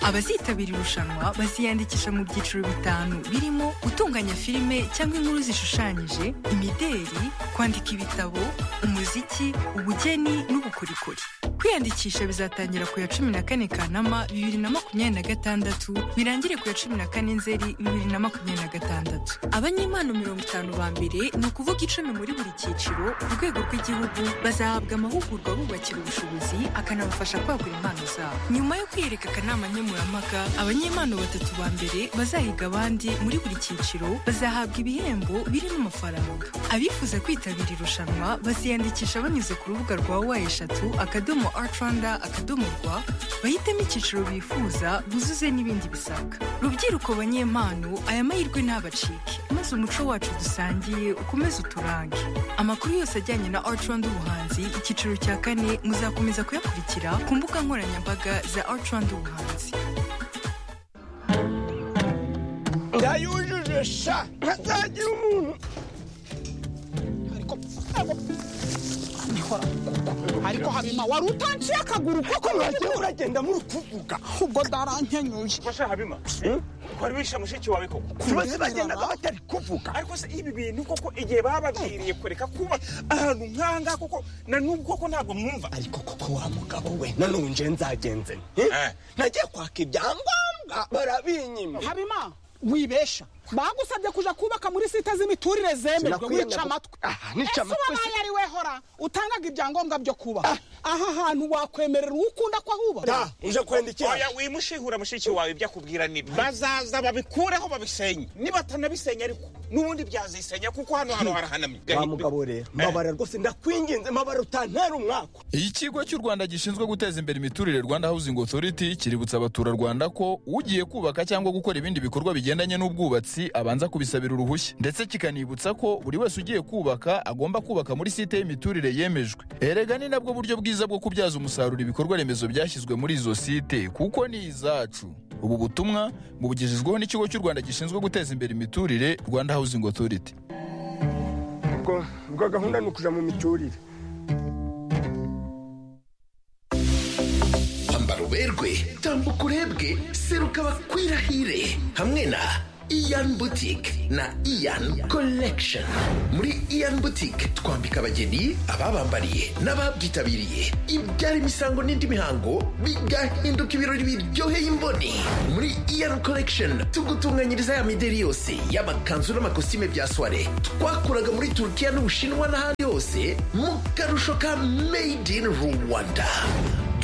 abazitabira irushanwa baziyandikisha mu byiciro bitanu birimo gutunganya filime cyangwa inkuru zishushanyije imideri kwandika ibitabo umuziki ubugeni n'ubukorikori kwiyandikisha bizatangira ku ya cumi na kane kanama bibiri na makumyabiri na gatandatu birangire ku ya cumi na kane nzeri bibiri na makumyabiri na gatandatu abanyempano mirongo itanu ba mbere ni ukuvuga icumi muri buri cyiciro ku rwego rw'igihugu bazahabwa amahugurwa bubakira ubushobozi akanabafasha kwagura impano zabo nyuma yo kwiyereka akanama nkemurampaka abanyempano batatu ba mbere bazahiga abandi muri buri cyiciro bazahabwa ibihembo birimo amafaranga abifuza kwitabira irushanwa baziyandikisha banyuze ku rubuga rwa wa eshatu akadomo artranda akadomo rwa bahitemo icyiciro bifuza buzuze n'ibindi bisabwa rubyiruko banyempano aya mahirwe ntabacike maze umuco wacu dusangiye ukomeze uturange amakuru yose ajyanye na artranda ubuhanzi icyiciro cya kane muzakomeza kuyakurikira ku mbuga nkoranyambaga za artranda ubuhanzi yayujuje sha ntazagira umuntu ariko kubikora ariko habima wari utanciye akaguru koko uragenda muri kuvuga ubwo ndarankenyuye basha habima wari wishe mushiki wawe koko Kubera bagendaga batari kuvuga ariko se ibi bintu koko igihe bababwiriye kureka kuba ahantu nk'ahangaha koko na n'ubu koko ntabwo mwumva ariko koko wa mugabo we nanone nje nzagenze nte? nagiye kwaka ibyangombwa barabinyima habima wibesha bagusabye kuja kubaka muri sita z'imiturire zemerwa Sinakwiyemera wica ko- amatwi Ah, nica ese amatwi wabaye ari we hora utangaga ibyangombwa byo kuba aha hantu wakwemerera uwo ukunda ko ahuba oya wimushihura mushiki wawe ibyo akubwira nibi bazaza babikureho babisenye niba atanabisenya ariko n'ubundi byazisenya kuko hano hantu harahanamye Wa mugabo rero mabara rwose ndakwinginze mabara utantera umwaka ikigo cy'u rwanda gishinzwe guteza imbere imiturire rwanda housing authority kiributsa abaturarwanda ko ugiye kubaka cyangwa gukora ibindi bikorwa bigendanye n'ubwubatsi abanza kubisabira uruhushya ndetse kikanibutsa ko buri wese ugiye kubaka agomba kubaka muri site y'imiturire yemejwe erega ni nabwo buryo bwiza bwo kubyaza umusaruro ibikorwa remezo byashyizwe muri izo site kuko ni izacu ubu butumwa bubugejejweho n'ikigo cy'u rwanda gishinzwe guteza imbere imiturire rwanda housing authority ubwo ubwo gahunda ni ukuja mu miturire ambara uberwe tambuka urebwe seruka bakwirahire hamwe na iyan butike na iyan collection muri iyan butike twambika abageni ababambariye n'ababyitabiriye ibyara imisango n'indi mihango bigahinduka ibirori biryoheye imboni muri iyan collection tugutunganyiriza ya mideri yose y'amakanzu n'amakositime bya soire twakuraga muri turukiya n'ubushinwa n'ahandi hose mu karusho ka made in rwanda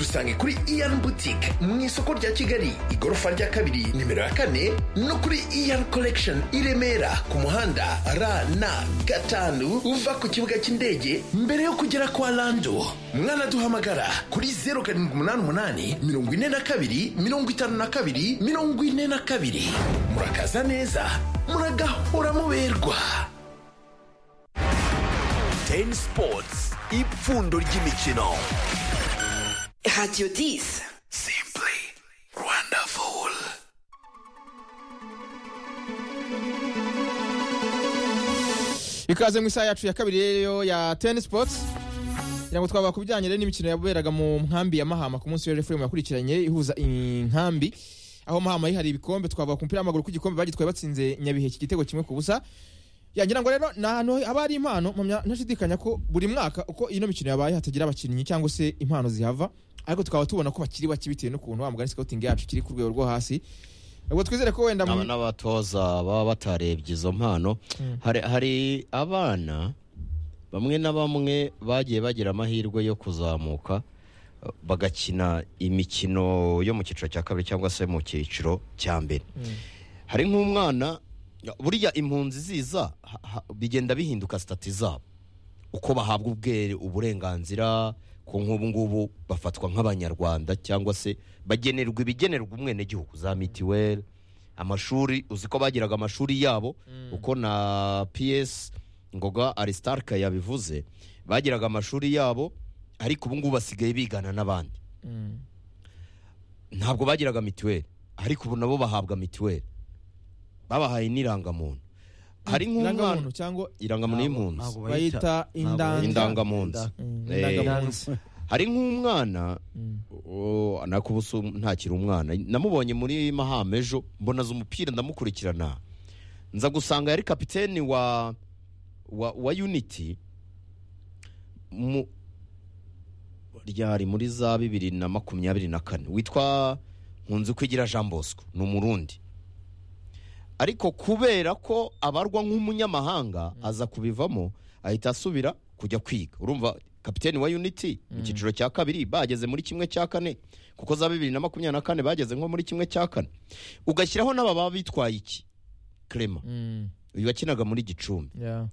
dusange kuri iyan butike mu isoko rya kigali igorofa rya kabiri nimero ya kane no kuri iyan collection i remera ku muhanda rn gatanu uva ku kibuga cy'indege mbere yo kugera kwa lando mwanaduhamagara kuri 0788 42 52 42 murakaza neza muragahora muberwa teni sipotsi ipfundo ry'imikino radiyo disi wonderful ikaze mu isaha yacu ya kabiri rero ya teni sipotsi kugira ngo twaba ku bijyanye rero n'imikino yaberaga mu nkambi ya mahama ku munsi w'ejo furemu yakurikiranye ihuza inkambi aho mahama yihari ibikombe twavuga ku mupira w'amaguru ku gikombe bagitwaye batsinze nyabihe iki gitego kimwe ku busa yagira ngo rero ni ahantu haba hari impano mpamya ntashidikanya ko buri mwaka uko ino mikino yabaye hatagira abakinnyi cyangwa se impano zihava ariko tukaba tubona ko bakiri bake bitewe n'ukuntu wa mugani scouting yacu kiri ku rwego rwo hasi ubwo twizere ko wenda mu- aba n'abatoza baba batarebye izo mpano hari, hari abana bamwe na bamwe bagiye bagira amahirwe yo kuzamuka eh, bagakina imikino yo mu cyiciro cya kabiri cyangwa se mu cyiciro cya mbere hari nk'umwana burya impunzi ziza ha- ha- bigenda bihinduka sitati zabo uko bahabwa ubwere uburenganzira ku nk'ubu ngubu bafatwa nk'abanyarwanda cyangwa se bagenerwa ibigenerwa umwenegihugu za mitiweli amashuri uzi ko bagiraga amashuri yabo uko na piyesi ngoga arisitarika yabivuze bagiraga amashuri yabo ariko ubu ngubu basigaye bigana n'abandi ntabwo bagiraga mitiweli ariko ubu nabo bahabwa mitiweli babahaye n'irangamuntu hari nk'umwana irangamuntu cyangwa irangamuntu y'impunzi Ntabwo bayita indanga- indangamuntu Mm, Eh, indangamuntu. hari nk'umwana oh, nako ubu si um- ntakiri umwana namubonye muri mahama ejo mbonaza umupira ndamukurikirana nza gusanga yari kapiteni wa wa, wa unity mu ryari muri za bibiri na makumyabiri na kane witwa nkunzi kwigira jean bosco ni umurundi ariko kubera ko abarwa nk'umunyamahanga aza kubivamo ahita asubira kujya kwiga urumva kapiteni wa unity mu cyiciro cya kabiri bageze muri kimwe cya kane kuko za bibiri na makumyabiri na kane bageze nko muri kimwe cya kane ugashyiraho n'aba baba bitwaye iki krema uyu wakinaga muri gicumbi Yeah.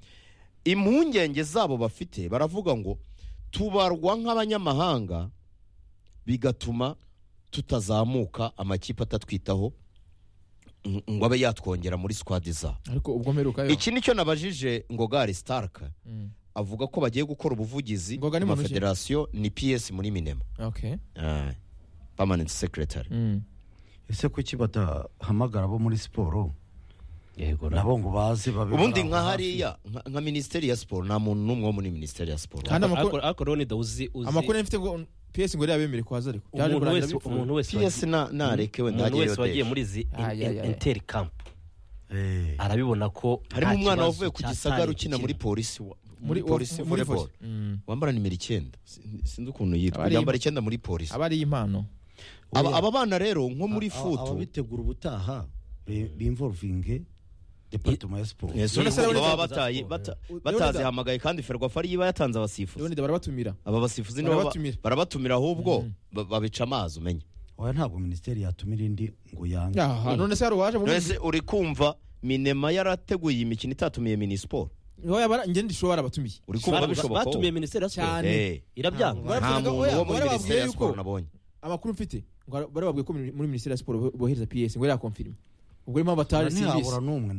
impungenge zabo bafite baravuga ngo tubarwa nk'abanyamahanga bigatuma tutazamuka amakipe atatwitaho ng- ngo abe yatwongera muri squad zabo ariko ubwo mperuka yo iki nicyo nabajije ngogari starka Mm. avuga ko bagiye gukora ubuvugizi Ngoga ni muntu ki? federasiyo ni ps muri minema okay Ah, permanent secretary Mm. ese kuki badahamagara abo muri siporo nabo ngo baze babe ubundi nka hariya nka- nka minisiteri ya siporo nta muntu n'umwe wo muri minisiteri ya siporo Kandi amakuru- ariko rero nida uzi uzi amakuru yari mfite ngo PS ngo yari yabemere kuhaza ariko byaje umuntu kurangira wese bipfuye. umuntu wese PS na- narekewe umuntu ntagere wese iyo wagiye deje. muri izi Ah, ya, ya, ya. interi kampu arabibona ko harimo nta umwana kibazo wavuye ku cyatari gisagara ukina muri gukina. polisi wa- Muri- muri polisi muri volleyball volley. Mm. wambara nimero icyenda Sin- sinzi Aba ukuntu yitwa ari yambara imp- icyenda muri polisi aba ari impano aba aba bana rero nko muri Aba- futu ababitegura ubutaha be- bimvolvinge departement ya siporo baba bataye bata- batazihamagaye kandi ferwafa ariyo iba yatanze abasifuzi barabatumira aba basifuzi nibo ba- Barabatumira. barabatumira ahubwo ba- babica amazi umenye oya ntabwo minisiteri yatumira indi ngo yange Yaha, none se hari uwaje mu None se uri kumva minema yarateguye iyi mikino itatumiye minisiporo Niho yabara njye ndishobora barabatumiye Uri kumva bishoboka ko- batumiye minisiteri ya siporo cyane Eh. irabyanga nta muntu wo muri minisiteri ya siporo nabonye amakuru mfite ngo bari babwiye ko muri minisiteri ya siporo bohereza PS ngo yarakonfirme ubwo rero mpamvu bataje ntihabura n'umwe